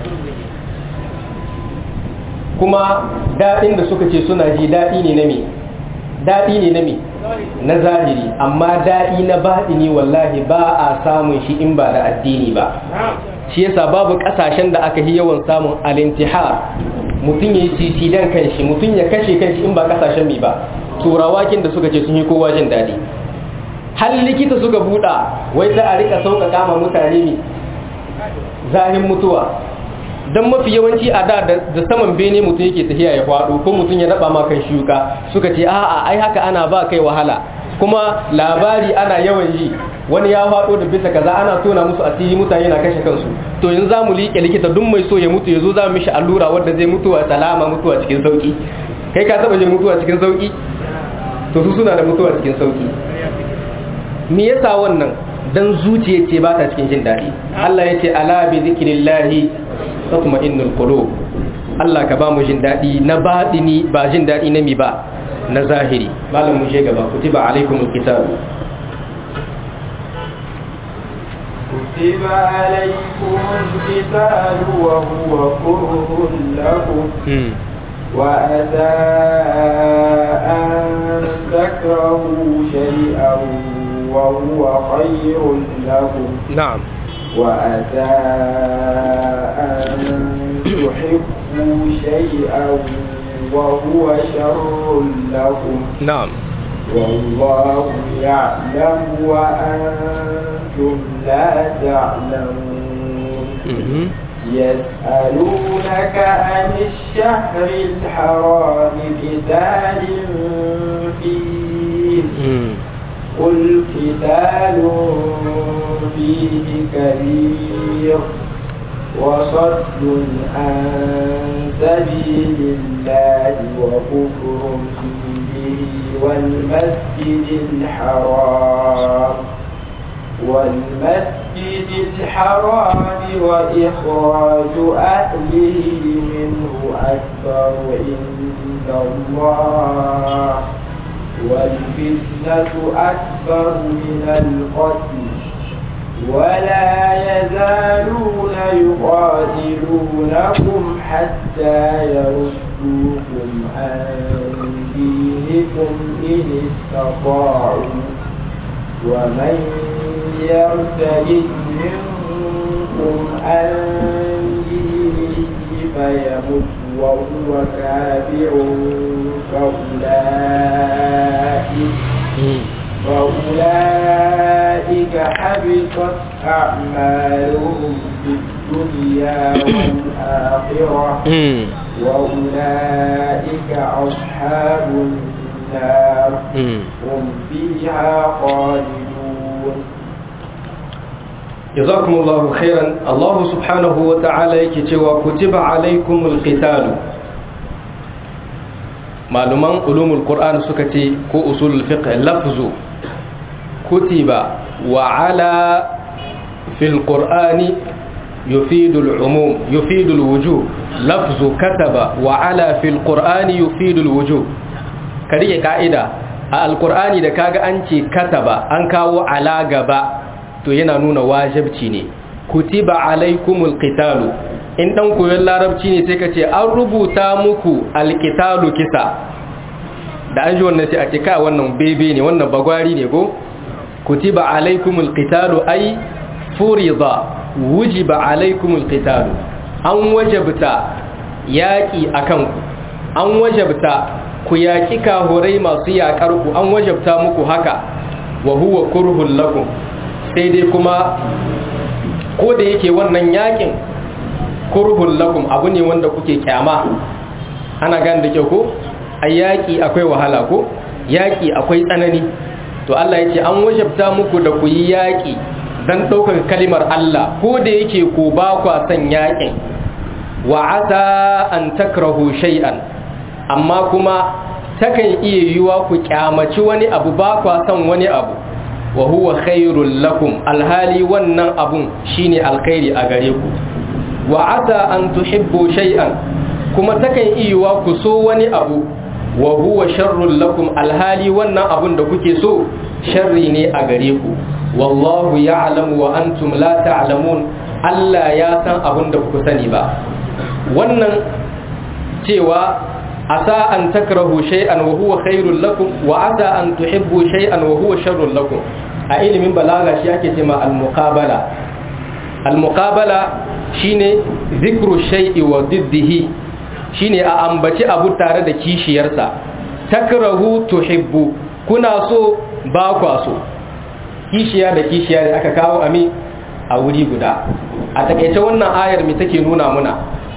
kuma dadin da suka ce suna ji dadi ne na me dadi ne na me na zahiri amma daɗi na baɗini wallahi ba a samun shi in ba da addini ba shi yasa babu ƙasashen da aka yi yawan samun alintihar mutum ya yi sisidan kanshi mutum ya kashe kanshi in ba ƙasashen mi ba turawakin da suka ce sun yi kowa jin daɗi har likita suka buɗa wai za a rika sauƙaƙa ma mutane ne zahin mutuwa don mafi yawanci a da da saman bene mutum yake tafiya ya faɗo ko mutum ya raba ma kan shuka suka ce a'a ai haka ana ba kai wahala kuma labari ana yawan ji wani ya faɗo da bisa kaza ana tona musu asiri mutane na kashe kansu to yanzu za mu liƙe likita duk mai so ya mutu ya zo za mu mishi allura wadda zai mutuwa salama mutuwa cikin sauki kai ka taɓa jin mutuwa cikin sauki to su suna da mutuwa cikin sauki me yasa wannan dan zuciya ce ba ta cikin jin daɗi Allah ya ce ala bi zikrillahi tatma'innul qulub Allah ka ba mu jin daɗi na baɗini ba jin daɗi na mi ba na zahiri malam mu je gaba kutiba alaikumul kitab كتب عليكم القتال وهو كره لكم وأتى أن تكرهوا شيئا وهو خير لكم نعم وأتى أن تحبوا شيئا وهو شر لكم نعم والله يعلم وأنتم لا تعلمون يسألونك عن الشهر الحرام قتال فيه قل قتال فيه كبير وصد عن سبيل الله وكفر به والمسجد الحرام والمسجد الحرام وإخراج أهله منه أكبر عند الله والفتنة أكبر من القتل ولا يزالون يقاتلونكم حتى يردوكم عن دينكم إن استطاعوا ومن يرتد منكم عن دينه فيمت وهو كافر فأولئك فأولئك حبطت أعمالهم في الدنيا والآخرة وأولئك أصحاب النار هم فيها خالدون جزاكم الله خيرا الله سبحانه وتعالى يكتوى كتب عليكم القتال معلومان علوم القرآن سكتي كو أصول الفقه لفظ كتب وعلى في القرآن يفيد العموم يفيد الوجوب لفظ كتب وعلى في القرآن يفيد الوجوب كدي قاعدة القرآن da kaga an ce kataba an kawo ala gaba to yana nuna wajibci ne kutiba alaikumul qitalu in dan koyon larabci ne sai ka ce an rubuta muku alqitalu kisa da an ji wannan sai a ce ka wannan bebe ne wannan bagwari ne ko kutiba alaikumul qitalu ay furida wujiba alaikumul qitalu an wajabta yaki akan ku an wajabta ku yaki kahurai masu yakar ku an wajabta muku haka wa huwa kurhul lakum sai dai kuma ko da yake wannan yakin kurhul lakum abu ne wanda kuke kyama ana gane da kyau ko a yaƙi akwai wahala ko yaƙi akwai tsanani to Allah ya ce an wajabta muku da ku yi yaƙi don ɗaukar kalimar Allah ko da yake ku ba kwa son yaƙin wa asa an takrahu shay'an amma kuma takan iya yiwa ku kyamaci wani abu ba kwa son wani abu wa huwa khairul lakum alhali wannan abun shine alkhairi a gare ku wa asa an tuhibbu shay'an kuma takan iya ku so wani abu wa huwa sharrul lakum alhali wannan abun da kuke so sharri ne a gare ku wallahu ya'lamu wa antum la ta'lamun Allah ya san abun da ku sani ba wannan cewa asa an takrahu shay'an wa huwa khairul lakum wa asa an tuhibbu shay'an wa huwa sharrul lakum a ilimin balaga shi ake cewa al-muqabala al-muqabala shine zikru shay'i wa diddihi shine a ambaci abu tare da kishiyarsa takrahu tuhibbu kuna so ba kwa so kishiya da kishiya da aka kawo ami a wuri guda a takaice wannan ayar mi take nuna muna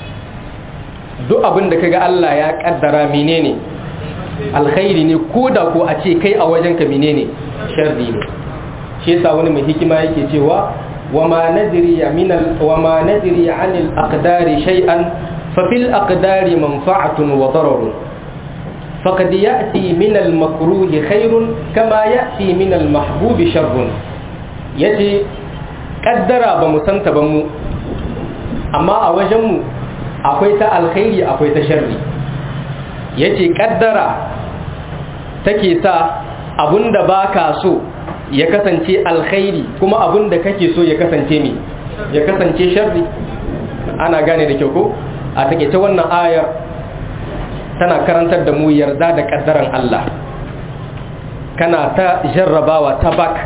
duk abin da kaga Allah ya kaddara menene alkhairi ne ko da ko a ce kai a wajenka menene sharri ne shi yasa wani mai hikima yake cewa wama nadri min al wama nadri an al aqdari shay'an fa fil aqdari manfa'atun wa darar faqad ya'ti min al makruh khairun kama ya'ti min al mahbub sharrun yace kaddara ba mu santa ba mu amma a wajen mu akwai ta alkhairi akwai ta sharri yace kaddara take sa abunda baka so ya kasance alkhairi kuma abunda kake so ya kasance me ya kasance sharri ana gane da kyau ko a take ta wannan ayar tana karantar da mu yarda da kaddaran Allah kana ta jarrabawa ta bak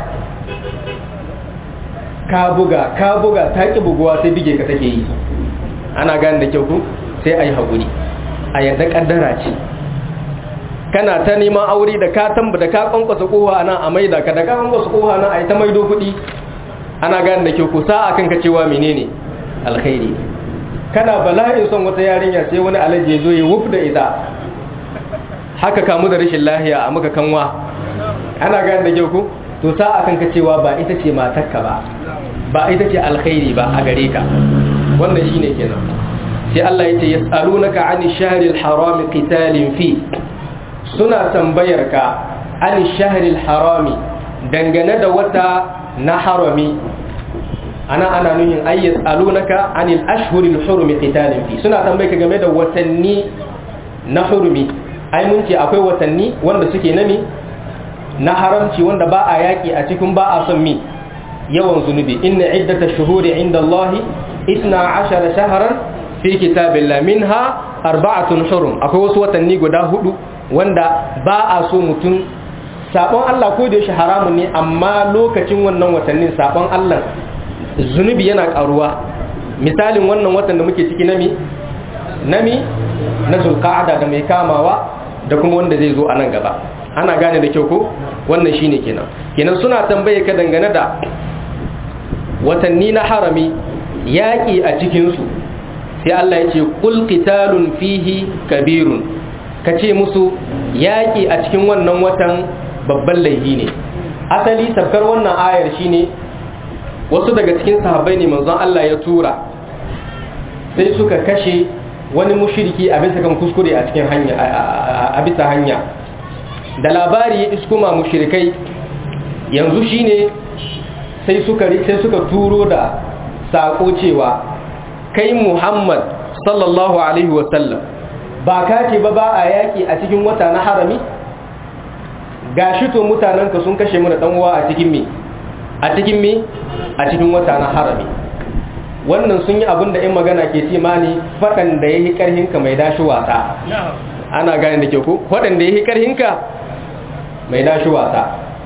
ka buga ka buga ta ki buguwa sai bige ka take yi ana gane da kyau ko sai ayi hakuri a yadda kaddara ce kana ta neman aure da ka tamba da ka kwankwasa kowa nan a maida ka da ka kwankwasa kowa nan a yi ta maido kuɗi ana gane da kyau ku sa akan ka cewa menene alkhairi kana bala'in son wata yarinya sai wani alaji zo ya wuf da ita haka kamu da rashin lahiya a maka kanwa ana gane da kyau ku to sa akan ka cewa ba ita ce matarka ba ba ita ce alkhairi ba a gare ka wannan shine kenan sai Allah ya ce yas'alunaka 'ani shahril haram qitalin fi suna tambayar ka 'ani shahril harami dangane da wata na harami ana ana nuhin ay yas'alunaka 'anil ashhuril hurum qitalin fi suna tambayar ka game da watanni na hurumi ai mun ce akwai watanni wanda suke nami na haramci wanda ba a yaki a cikin ba a son mi yawan zunubi inna iddata shuhuri inda Allah isna ashara shaharan fi kitabillah minha arba'atun hurum akwai wasu watanni guda hudu wanda ba a so mutum sabon Allah ko da yaushe haramun ne amma lokacin wannan watannin sabon Allah zunubi yana karuwa misalin wannan watan da muke ciki nami nami na zulqa'ada da mai kamawa da kuma wanda zai zo a nan gaba ana gane da kyau ko wannan shine kenan kenan suna tambaye ka dangane da watanni na harami yaƙi a cikinsu sai Allah ya ce kul qitalun fihi kabirun ka ce musu yaƙi a cikin wannan watan babban laifi ne asali sabkar wannan ayar shine wasu daga cikin sahabbai ne manzon Allah ya tura sai suka kashe wani mushriki a bisa kan kuskure a cikin hanya a bisa hanya da labari ya iskuma mushrikai yanzu shine sai suka sai suka turo da sako cewa kai Muhammad sallallahu alaihi wasallam ba ka ce ba ba a yaki a cikin wata na harami gashi to mutanenka sun kashe mu da dan uwa a cikin me a cikin me a cikin wata na harami wannan sun yi abin da in magana ke ce mani faɗan da ya yi ƙarhinka mai dashi wasa ana gane da ke ku faɗan da ya yi ƙarhinka mai dashi wasa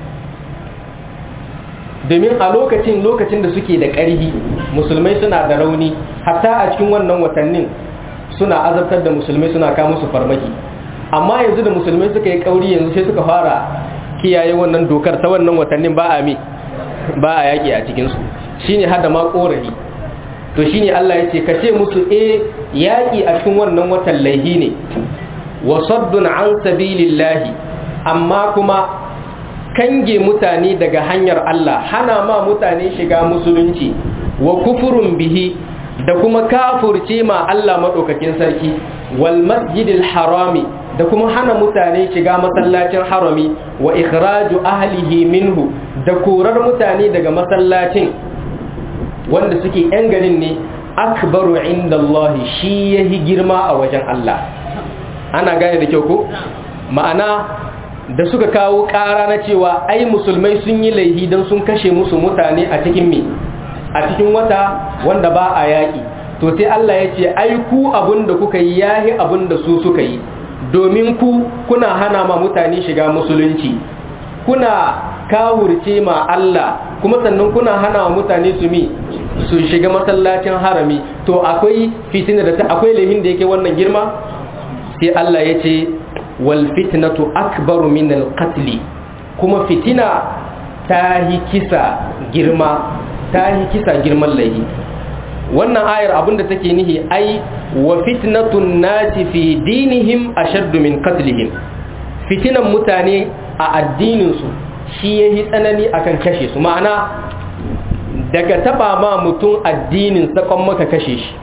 domin a lokacin lokacin da suke da ƙarhi musulmai suna da rauni hatta a cikin wannan watannin suna azabtar da musulmai suna kawo musu farmaki amma yanzu da musulmai suka yi ƙauri yanzu sai suka fara kiyaye wannan dokar ta wannan watannin ba a mi ba a yaƙi a cikinsu shine hada ma ƙorafi to shine Allah ya ce ka ce musu e yaƙi a cikin wannan watan laihi ne wa saddun an sabilillahi amma kuma kange mutane daga hanyar Allah hana ma mutane shiga musulunci wa kufurun bihi da kuma kafurce ma Allah maɗaukakin sarki wal masjidil harami da kuma hana mutane shiga masallacin harami wa ikhraju ahlihi minhu da korar mutane daga masallacin wanda suke ‘yan garin ne akbaru inda Allah shi ya yi girma a wajen Allah ana gane da kyau ko ma'ana da suka kawo ƙara na cewa ai musulmai sun yi laihi don sun kashe musu mutane a cikin me a cikin wata wanda ba a yaƙi to sai Allah ya ce ai ku abin da kuka yi yahi abin da su suka yi domin ku kuna hana ma mutane shiga musulunci kuna kawurce ma Allah kuma sannan kuna hana wa mutane su mi su shiga masallacin harami to akwai fitina da ta akwai lahin da yake wannan girma sai Allah ya ce wal fitnatu akbaru min al qatl kuma fitina ta yi kisa girma ta yi kisa girman laihi wannan ayar abinda take nihi ai wa fitnatun nasi fi dinihim ashaddu min qatlihim fitinan mutane a addinin su shi yayi tsanani akan kashe su ma'ana daga taba ma mutum addinin sakon maka kashe shi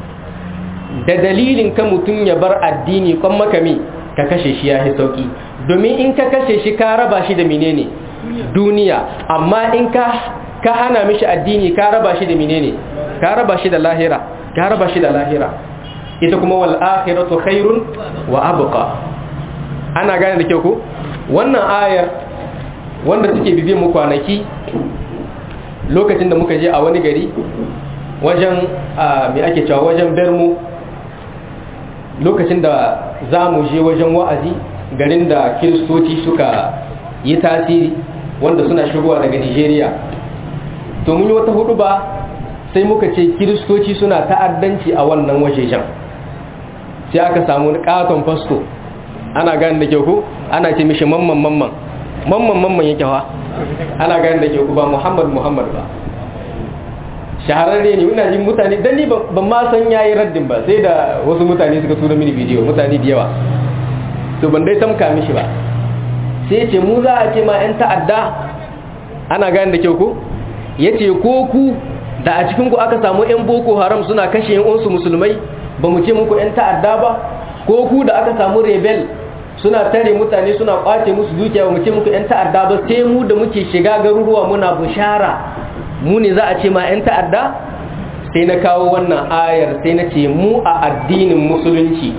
da dalilin ka mutum ya bar addini kon maka mi ka kashe shi ya yi sauki domin in ka kashe shi ka raba shi da menene duniya amma in ka ka hana mishi addini ka raba shi da menene ka raba shi da lahira ka raba shi da lahira ita kuma wal akhiratu khairun wa abqa ana gane da kyau ko wannan ayar wanda suke bibiye mu kwanaki lokacin da muka je a wani gari wajen mai ake cewa wajen bermu lokacin da za mu je wajen wa'azi garin da kiristoci suka yi tasiri wanda suna shigowa daga nigeria to mun yi wata hudu ba sai muka ce kiristoci suna ta'addanci a wannan wajejen sai aka samu katon fasto ana gani da kyau ku ana ce mishi mamman mamman mamman mamman yake hawa ana gani da kyau ku ba muhammad muhammad ba shahararre ne ina jin mutane dan ni ban ma san yayi raddin ba sai da wasu mutane suka tura mini bidiyo mutane da yawa to ban dai tamka mishi ba sai ce mu za a ce ma yan ta'adda ana gane da kyau ko yace ko ku da a cikin ku aka samu yan boko haram suna kashe yan uwansu musulmai ba mu ce muku yan ta'adda ba ko ku da aka samu rebel suna tare mutane suna kwace musu dukiya ba mu ce muku yan ta'adda ba sai mu da muke shiga garuruwa muna bushara mu ne za a ce ma 'yan ta'adda sai na kawo wannan ayar sai na ce mu a addinin musulunci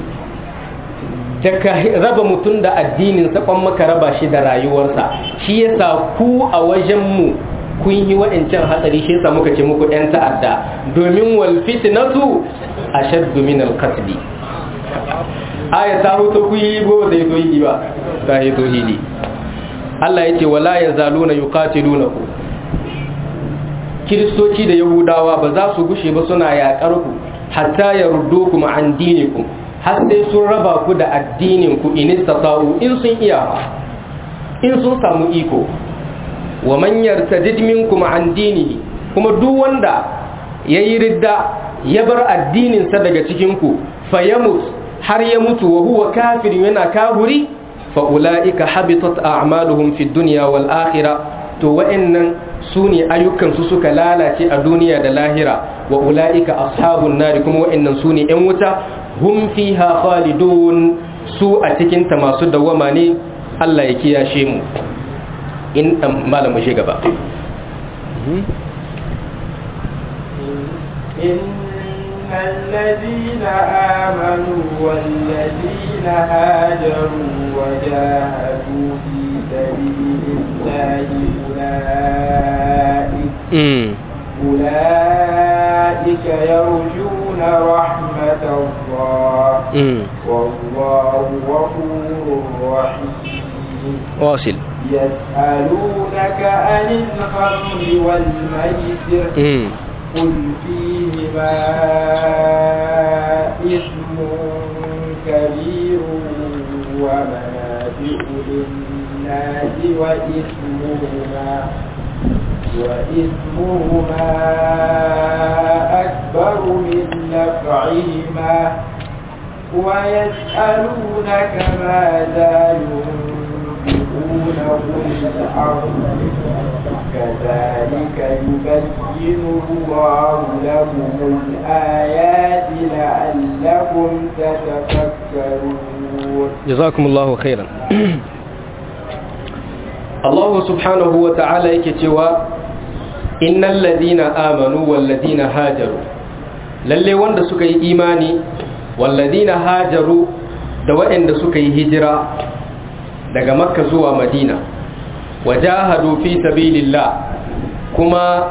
da ka raba mutum da addinin sakon maka raba shi da rayuwarsa shi yasa ku a wajenmu kun yi wa'ancan hatsari shi yasa muka ce muku yan ta'adda domin wal fitnatu ashaddu min al qatl aya ta hoto ku yi go da yato yi ba ta yato hili Allah yace wala yazaluna yuqatilunakum kiristoci da yahudawa ba za su gushe ba suna yaƙar ku hatta yaruddukum an dinikum har sai sun raba ku da addinin ku in istata'u in sun iya in sun samu iko wa man yartadid minkum an dinihi kuma duk wanda yayi ridda ya bar addinin sa daga cikin ku fayamut har ya mutu wa huwa kafir yana kafiri fa ulaika habitat a'maluhum fid dunya wal akhirah to wa'annan su ne ayyukansu suka lalace a duniya da lahira wa ula'ika ashabun nari kuma wa'annan su ne ‘yan wuta hum fiha khalidun su a cikinta masu dawama ne Allah ya kiyashe mu in malam mu gaba إن الذين آمنوا والذين هاجروا وجاهدوا في سبيل الله أولئك أولئك يرجون رحمة الله والله غفور رحيم واصل يسألونك عن الخمر والميسر قل فيهما إثم كبير ومنافع للناس وإثمهما وإثمهما أكبر من نفعهما ويسألونك ماذا ينفقون قل الأرض كذلك يبين الله لكم الآيات لعلكم تتفكرون جزاكم الله خيرا الله سبحانه وتعالى يكتوى إن الذين آمنوا والذين هاجروا lalle wanda suka yi imani walladina hajaru da waɗanda suka yi hijira daga makka zuwa madina wajahadu fi sabilillah kuma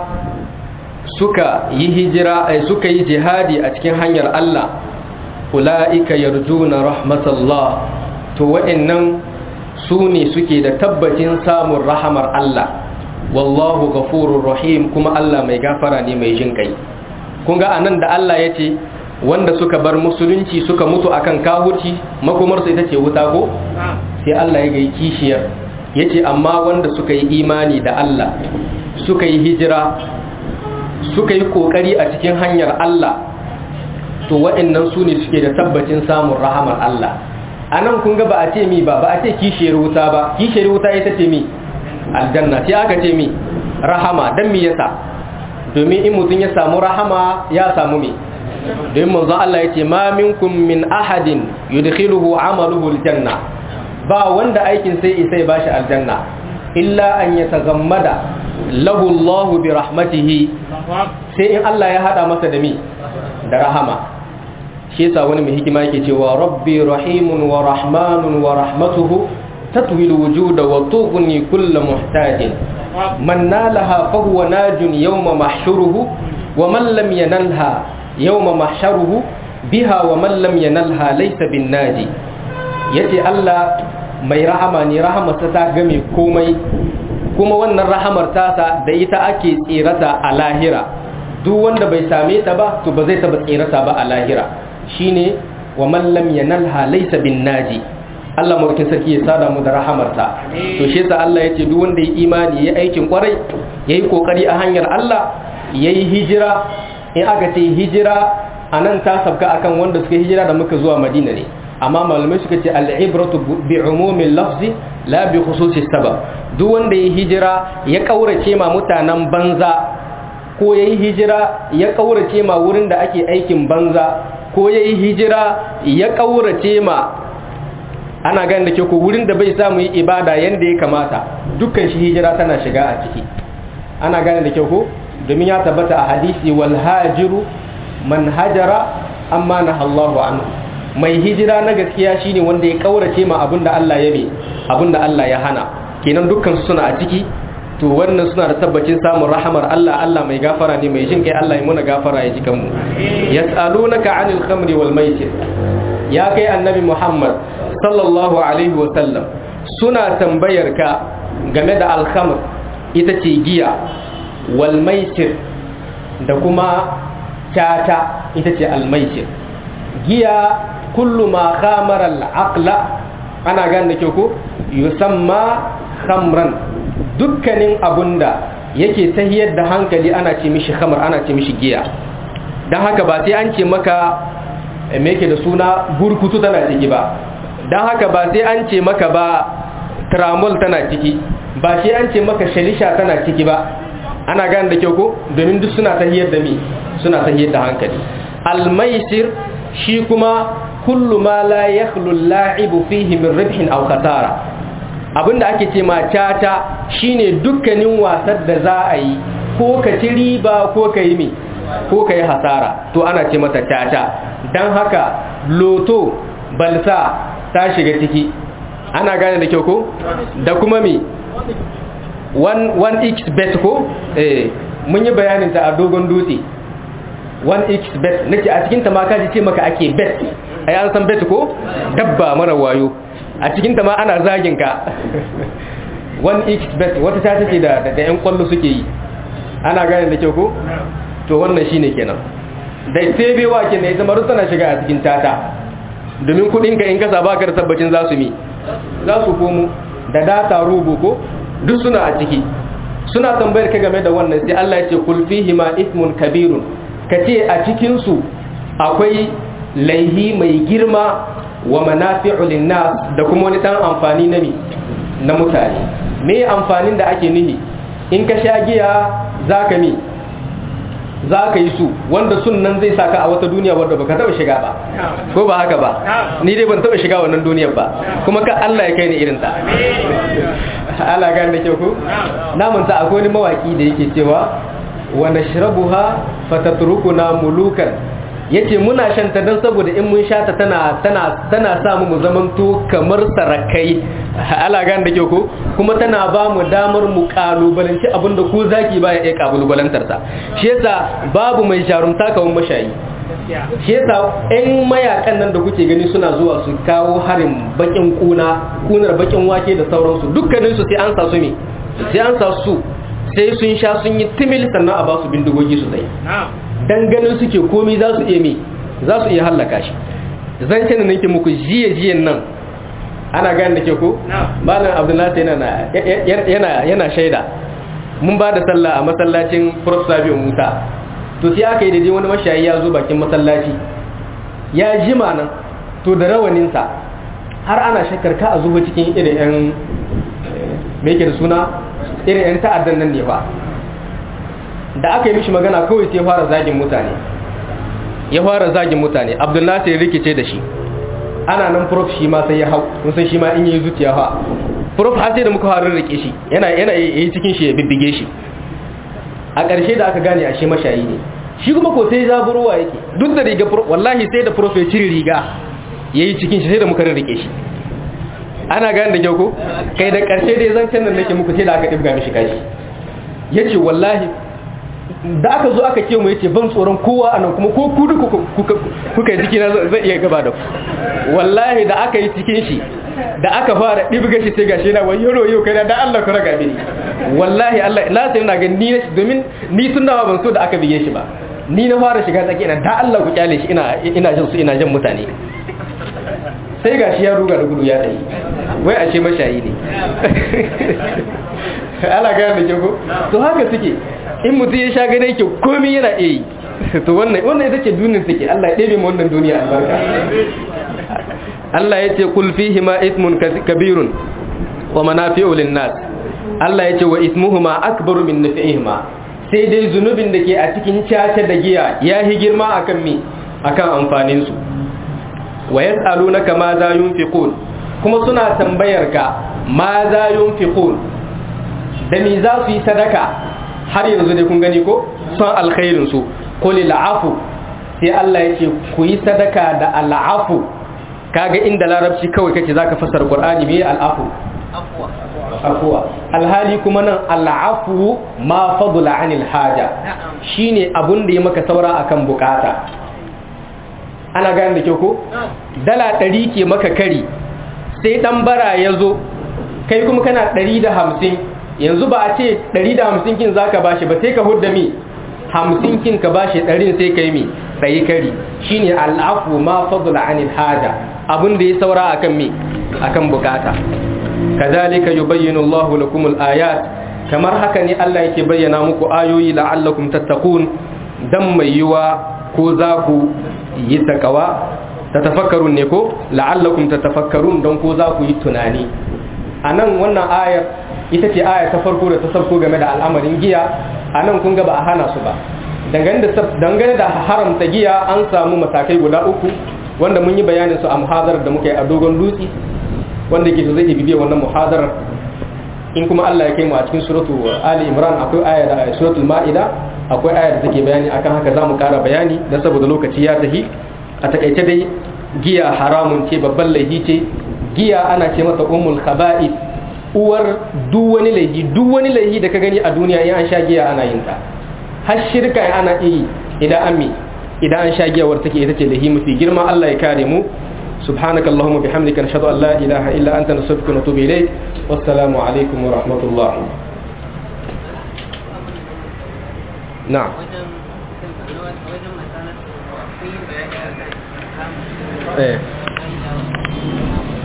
suka yi hijira ai suka yi jihadi a cikin hanyar Allah ula'ika yarjuna rahmatallah to waɗannan su ne suke da tabbacin samun rahamar Allah wallahu ghafurur rahim kuma Allah mai gafara ne mai jin kai kun ga anan da Allah ya ce wanda suka bar musulunci suka mutu akan kahurci makomarsu ita ce wuta ko sai Allah ya gai kishiyar ya ce amma wanda suka yi imani da Allah suka yi hijira suka yi kokari a cikin hanyar Allah to waɗannan su ne suke da tabbacin samun rahamar Allah a nan kun ga ba a ce mi ba ba a ce kishiyar wuta ba kishiyar wuta ita ce mi aljanna sai aka ce mi rahama don mi yasa domin in mutum ya samu rahama ya samu mi domin manzo Allah ya ce ma minkum min ahadin yudkhiluhu amaluhu aljanna ba wanda aikin sai isai bashi aljanna illa an yatagammada lahu Allah bi rahmatihi sai in Allah ya hada masa da mi da rahama shi yasa wani mai hikima yake cewa rabbi rahimun wa rahmanun wa rahmatuhu tatwi alwujuda wa tughni kull muhtajin man nalaha fa huwa najun yawma mahshuruhu wa man lam yanalha yawma mahsharuhu biha wa man lam yanalha laysa bin naji yace Allah mai rahama ne rahamarsa ta game komai kuma wannan rahamar tasa da ita ake tsirata a lahira duk wanda bai same ta ba to ba zai taba tsirata ba a lahira shine wa man lam yanalha laysa bin naji Allah mulkin sarki ya sada mu da rahamarta to shi yasa Allah yace duk wanda ya imani ya aikin kwarai yayi kokari a hanyar Allah yayi hijira in aka ce hijira anan ta sabka akan wanda suka hijira da muka zuwa Madina ne amma malamai suka ce al'ibratu bi umumin lafzi la bi khususi sabab duk wanda ya hijira ya kaurace ma mutanen banza ko ya yi hijira ya kaurace ma wurin da ake aikin banza ko ya yi hijira ya kaurace ma ana gani da ke ko wurin da bai samu yi ibada yadda ya kamata dukkan shi hijira tana shiga a ciki ana gane da ke ko domin ya tabbata a hadisi wal hajiru man hajara amma na Allahu anhu mai hijira na gaskiya shine wanda ya kaurace ma abinda Allah ya mai abinda Allah ya hana kenan dukkan su suna a ciki to wannan suna da tabbacin samun rahamar Allah Allah mai gafara ne mai jin kai Allah ya muna gafara ya ji kanmu yas'alunaka 'anil khamri wal maisir ya kai annabi Muhammad sallallahu alaihi wa sallam suna tambayar ka game da al-khamr ita ce giya wal maisir da kuma tata ita ce al maisir giya kullu ma khamara al-aqla ana gane ke ko yusamma khamran dukkanin abunda yake tahiyar da hankali ana ce mishi khamar ana ce mishi giya don haka ba sai an ce maka me yake da suna burkutu tana ciki ba don haka ba sai an ce maka ba tramol tana ciki ba sai an ce maka shalisha tana ciki ba ana gane da kyau ko domin duk suna tahiyar da mi suna tahiyar da hankali almaisir shi kuma kullu ma la yakhlu al-la'ibu fihi min ribhin aw khatara abinda ake ce ma caca shine dukkanin wasan da za a yi ko ka ci riba ko ka yi mi ko ka yi hasara to ana ce mata caca don haka loto balsa ta shiga ciki ana gane da kyau ko da kuma mi 1x bet ko eh mun yi bayanin ta a dogon dutse 1x bet nake a cikin ta ma kaji ce maka ake bet ai an san bet ko dabba mara wayo a cikin ta ma ana zagin ka 1x bet wata ta take da da yan kwallo suke yi ana gane da kyau ko to wannan shine kenan da tebewa kenan ita maru tana shiga a cikin tata domin kudin ka in kasa baka da tabbacin za su mi za su komo da data rubu ko duk suna a ciki suna tambayar ka game da wannan sai Allah ya ce kul fihi ma ismun kabirun kace a cikin su akwai laihi mai girma wa manafi'u linnas da kuma wani dan amfani na mi na mutane me amfanin da ake nihi in ka sha giya zaka mi zaka yi su wanda sunnan zai saka a wata duniya wanda baka taba shiga ba ko ba haka ba ni dai ban taba shiga wannan duniyar ba kuma ka Allah ya kai ni irin ta Allah ga da kyau ko na manta akwai wani mawaki da yake cewa wa nashrabuha fatatrukuna mulukan yace muna shanta dan saboda in mun shata tana tana tana sa mu zamanto kamar sarakai ala gan da ke ko kuma tana ba mu damar mu kalubalanci abinda ko zaki ba ya iya kalubalantar sa shi yasa babu mai jarumta kawun mashayi shi yasa ɗan mayakan nan da kuke gani suna zuwa su kawo harin bakin kuna kunar bakin wake da sauransu dukkanin su sai an sa su me sai an sa su sai sun sha sun yi timil sannan a ba su bindigogi su tsaye dan ganin suke komi za su iya me za su iya hallaka shi zan ce nake muku jiye jiyen nan ana gane da ke ko malam abdullahi yana yana yana shaida mun ba da sallah a masallacin prof sabi musa to sai aka yi daidai wani mashayi ya zo bakin masallaci ya jima nan to da rawaninsa har ana shakkar ka a zuwa cikin irin yan me yake da suna irin yan ta'addan nan ne ba da aka yi mishi magana kawai sai fara zagin mutane ya fara zagin mutane abdullahi sai rikice da shi ana nan prof shi ma sai ya hau kun san shi ma in yi zuciya fa prof har sai da muka fara rike shi yana yana yi cikin shi ya bibbige shi a ƙarshe da aka gane a shi mashayi ne shi kuma ko sai zaburowa yake duk da riga wallahi sai da prof ya cire riga yayi cikin shi sai da muka rike shi ana gane da kyau ko kai da ƙarshe dai zan can nan nake muku sai da aka dibga mishi kashi yace wallahi da aka zo aka kewa yace ban tsoron kowa anan kuma ko ku duka kuka yi jikina zai iya gaba da ku wallahi da aka yi cikin shi da aka fara ɗibga shi sai gashi na wani yaro yau kai da Allah ku raga mini wallahi Allah na sai na ga ni na domin ni tun da ban so da aka bige shi ba ni na fara shiga tsaki ina da Allah ku kyale shi ina ina jin su ina jin mutane sai gashi ya ruga da gudu ya tsaye wai a ce mashayi ne ala gaya da ko to haka suke in mutum ya sha gane ke komi yana iya yi to wannan wannan ita ce duniyar take Allah ya ɗebe mu wannan duniya albarka Allah ya ce kul fihi ma ithmun kabirun wa manafi'u lin-nas Allah ya ce wa ithmuhuma akbaru min nafi'ihima sai dai zunubin da ke a cikin caca da giya ya hi girma akan mi akan amfanin su wa yas'alunaka ma za yunfiqun kuma suna tambayar ka ma za yunfiqun da me za su yi sadaka har yanzu dai kun gani ko son alkhairin su qul afu sai Allah ya ce ku yi sadaka da al'afu kaga inda larabci kawai kake zaka fasara qur'ani me al'afu afuwa alhali kuma nan al'afu ma fadula anil haja shine abun da ya maka saura akan bukata ana gane da kyau ko dala ɗari ke maka kari sai ɗan bara ya zo kai kuma kana ɗari da hamsin yanzu ba a ce ɗari da hamsin kin za ka bashi ba sai ka hudda mi hamsin kin ka bashi ɗarin sai ka yi mi ɗayi kari shine al'afu ma fadula anil haja abun da ya saura akan mi akan bukata kazalika yubayyinu Allahu lakum al-ayat kamar haka ne Allah yake bayyana muku ayoyi la'allakum tattaqun dan mai yiwa ko za ku yi takawa tatafakkarun ne ko la'allakum tatafakkarun dan ko za ku yi tunani anan wannan ayar ita ce aya ta farko da ta sabko game da al'amarin giya anan kun ga ba a hana su ba dangane da haramta giya an samu matakai guda uku wanda mun yi bayanin su a muhadarar da muka yi a dogon dutse wanda ke so zai bibiya wannan muhadarar in kuma Allah ya kai mu a cikin suratu Ali Imran akwai aya da suratul Ma'ida akwai aya da take bayani akan haka zamu kara bayani dan saboda lokaci ya tafi a takaice dai giya haramun ce babban laifi ce giya ana ce mata ummul khaba'ith uwar duk wani laifi duk wani laifi da ka gani a duniya in an sha giya ana yin ta har shirka ana yi idan an mi idan an sha giya war take ita ce laifi mafi girma Allah ya kare mu سبحانك اللهم وبحمدك نشهد أن لا إله إلا أنت نستغفرك ونتوب إليك والسلام عليكم ورحمة الله نعم eh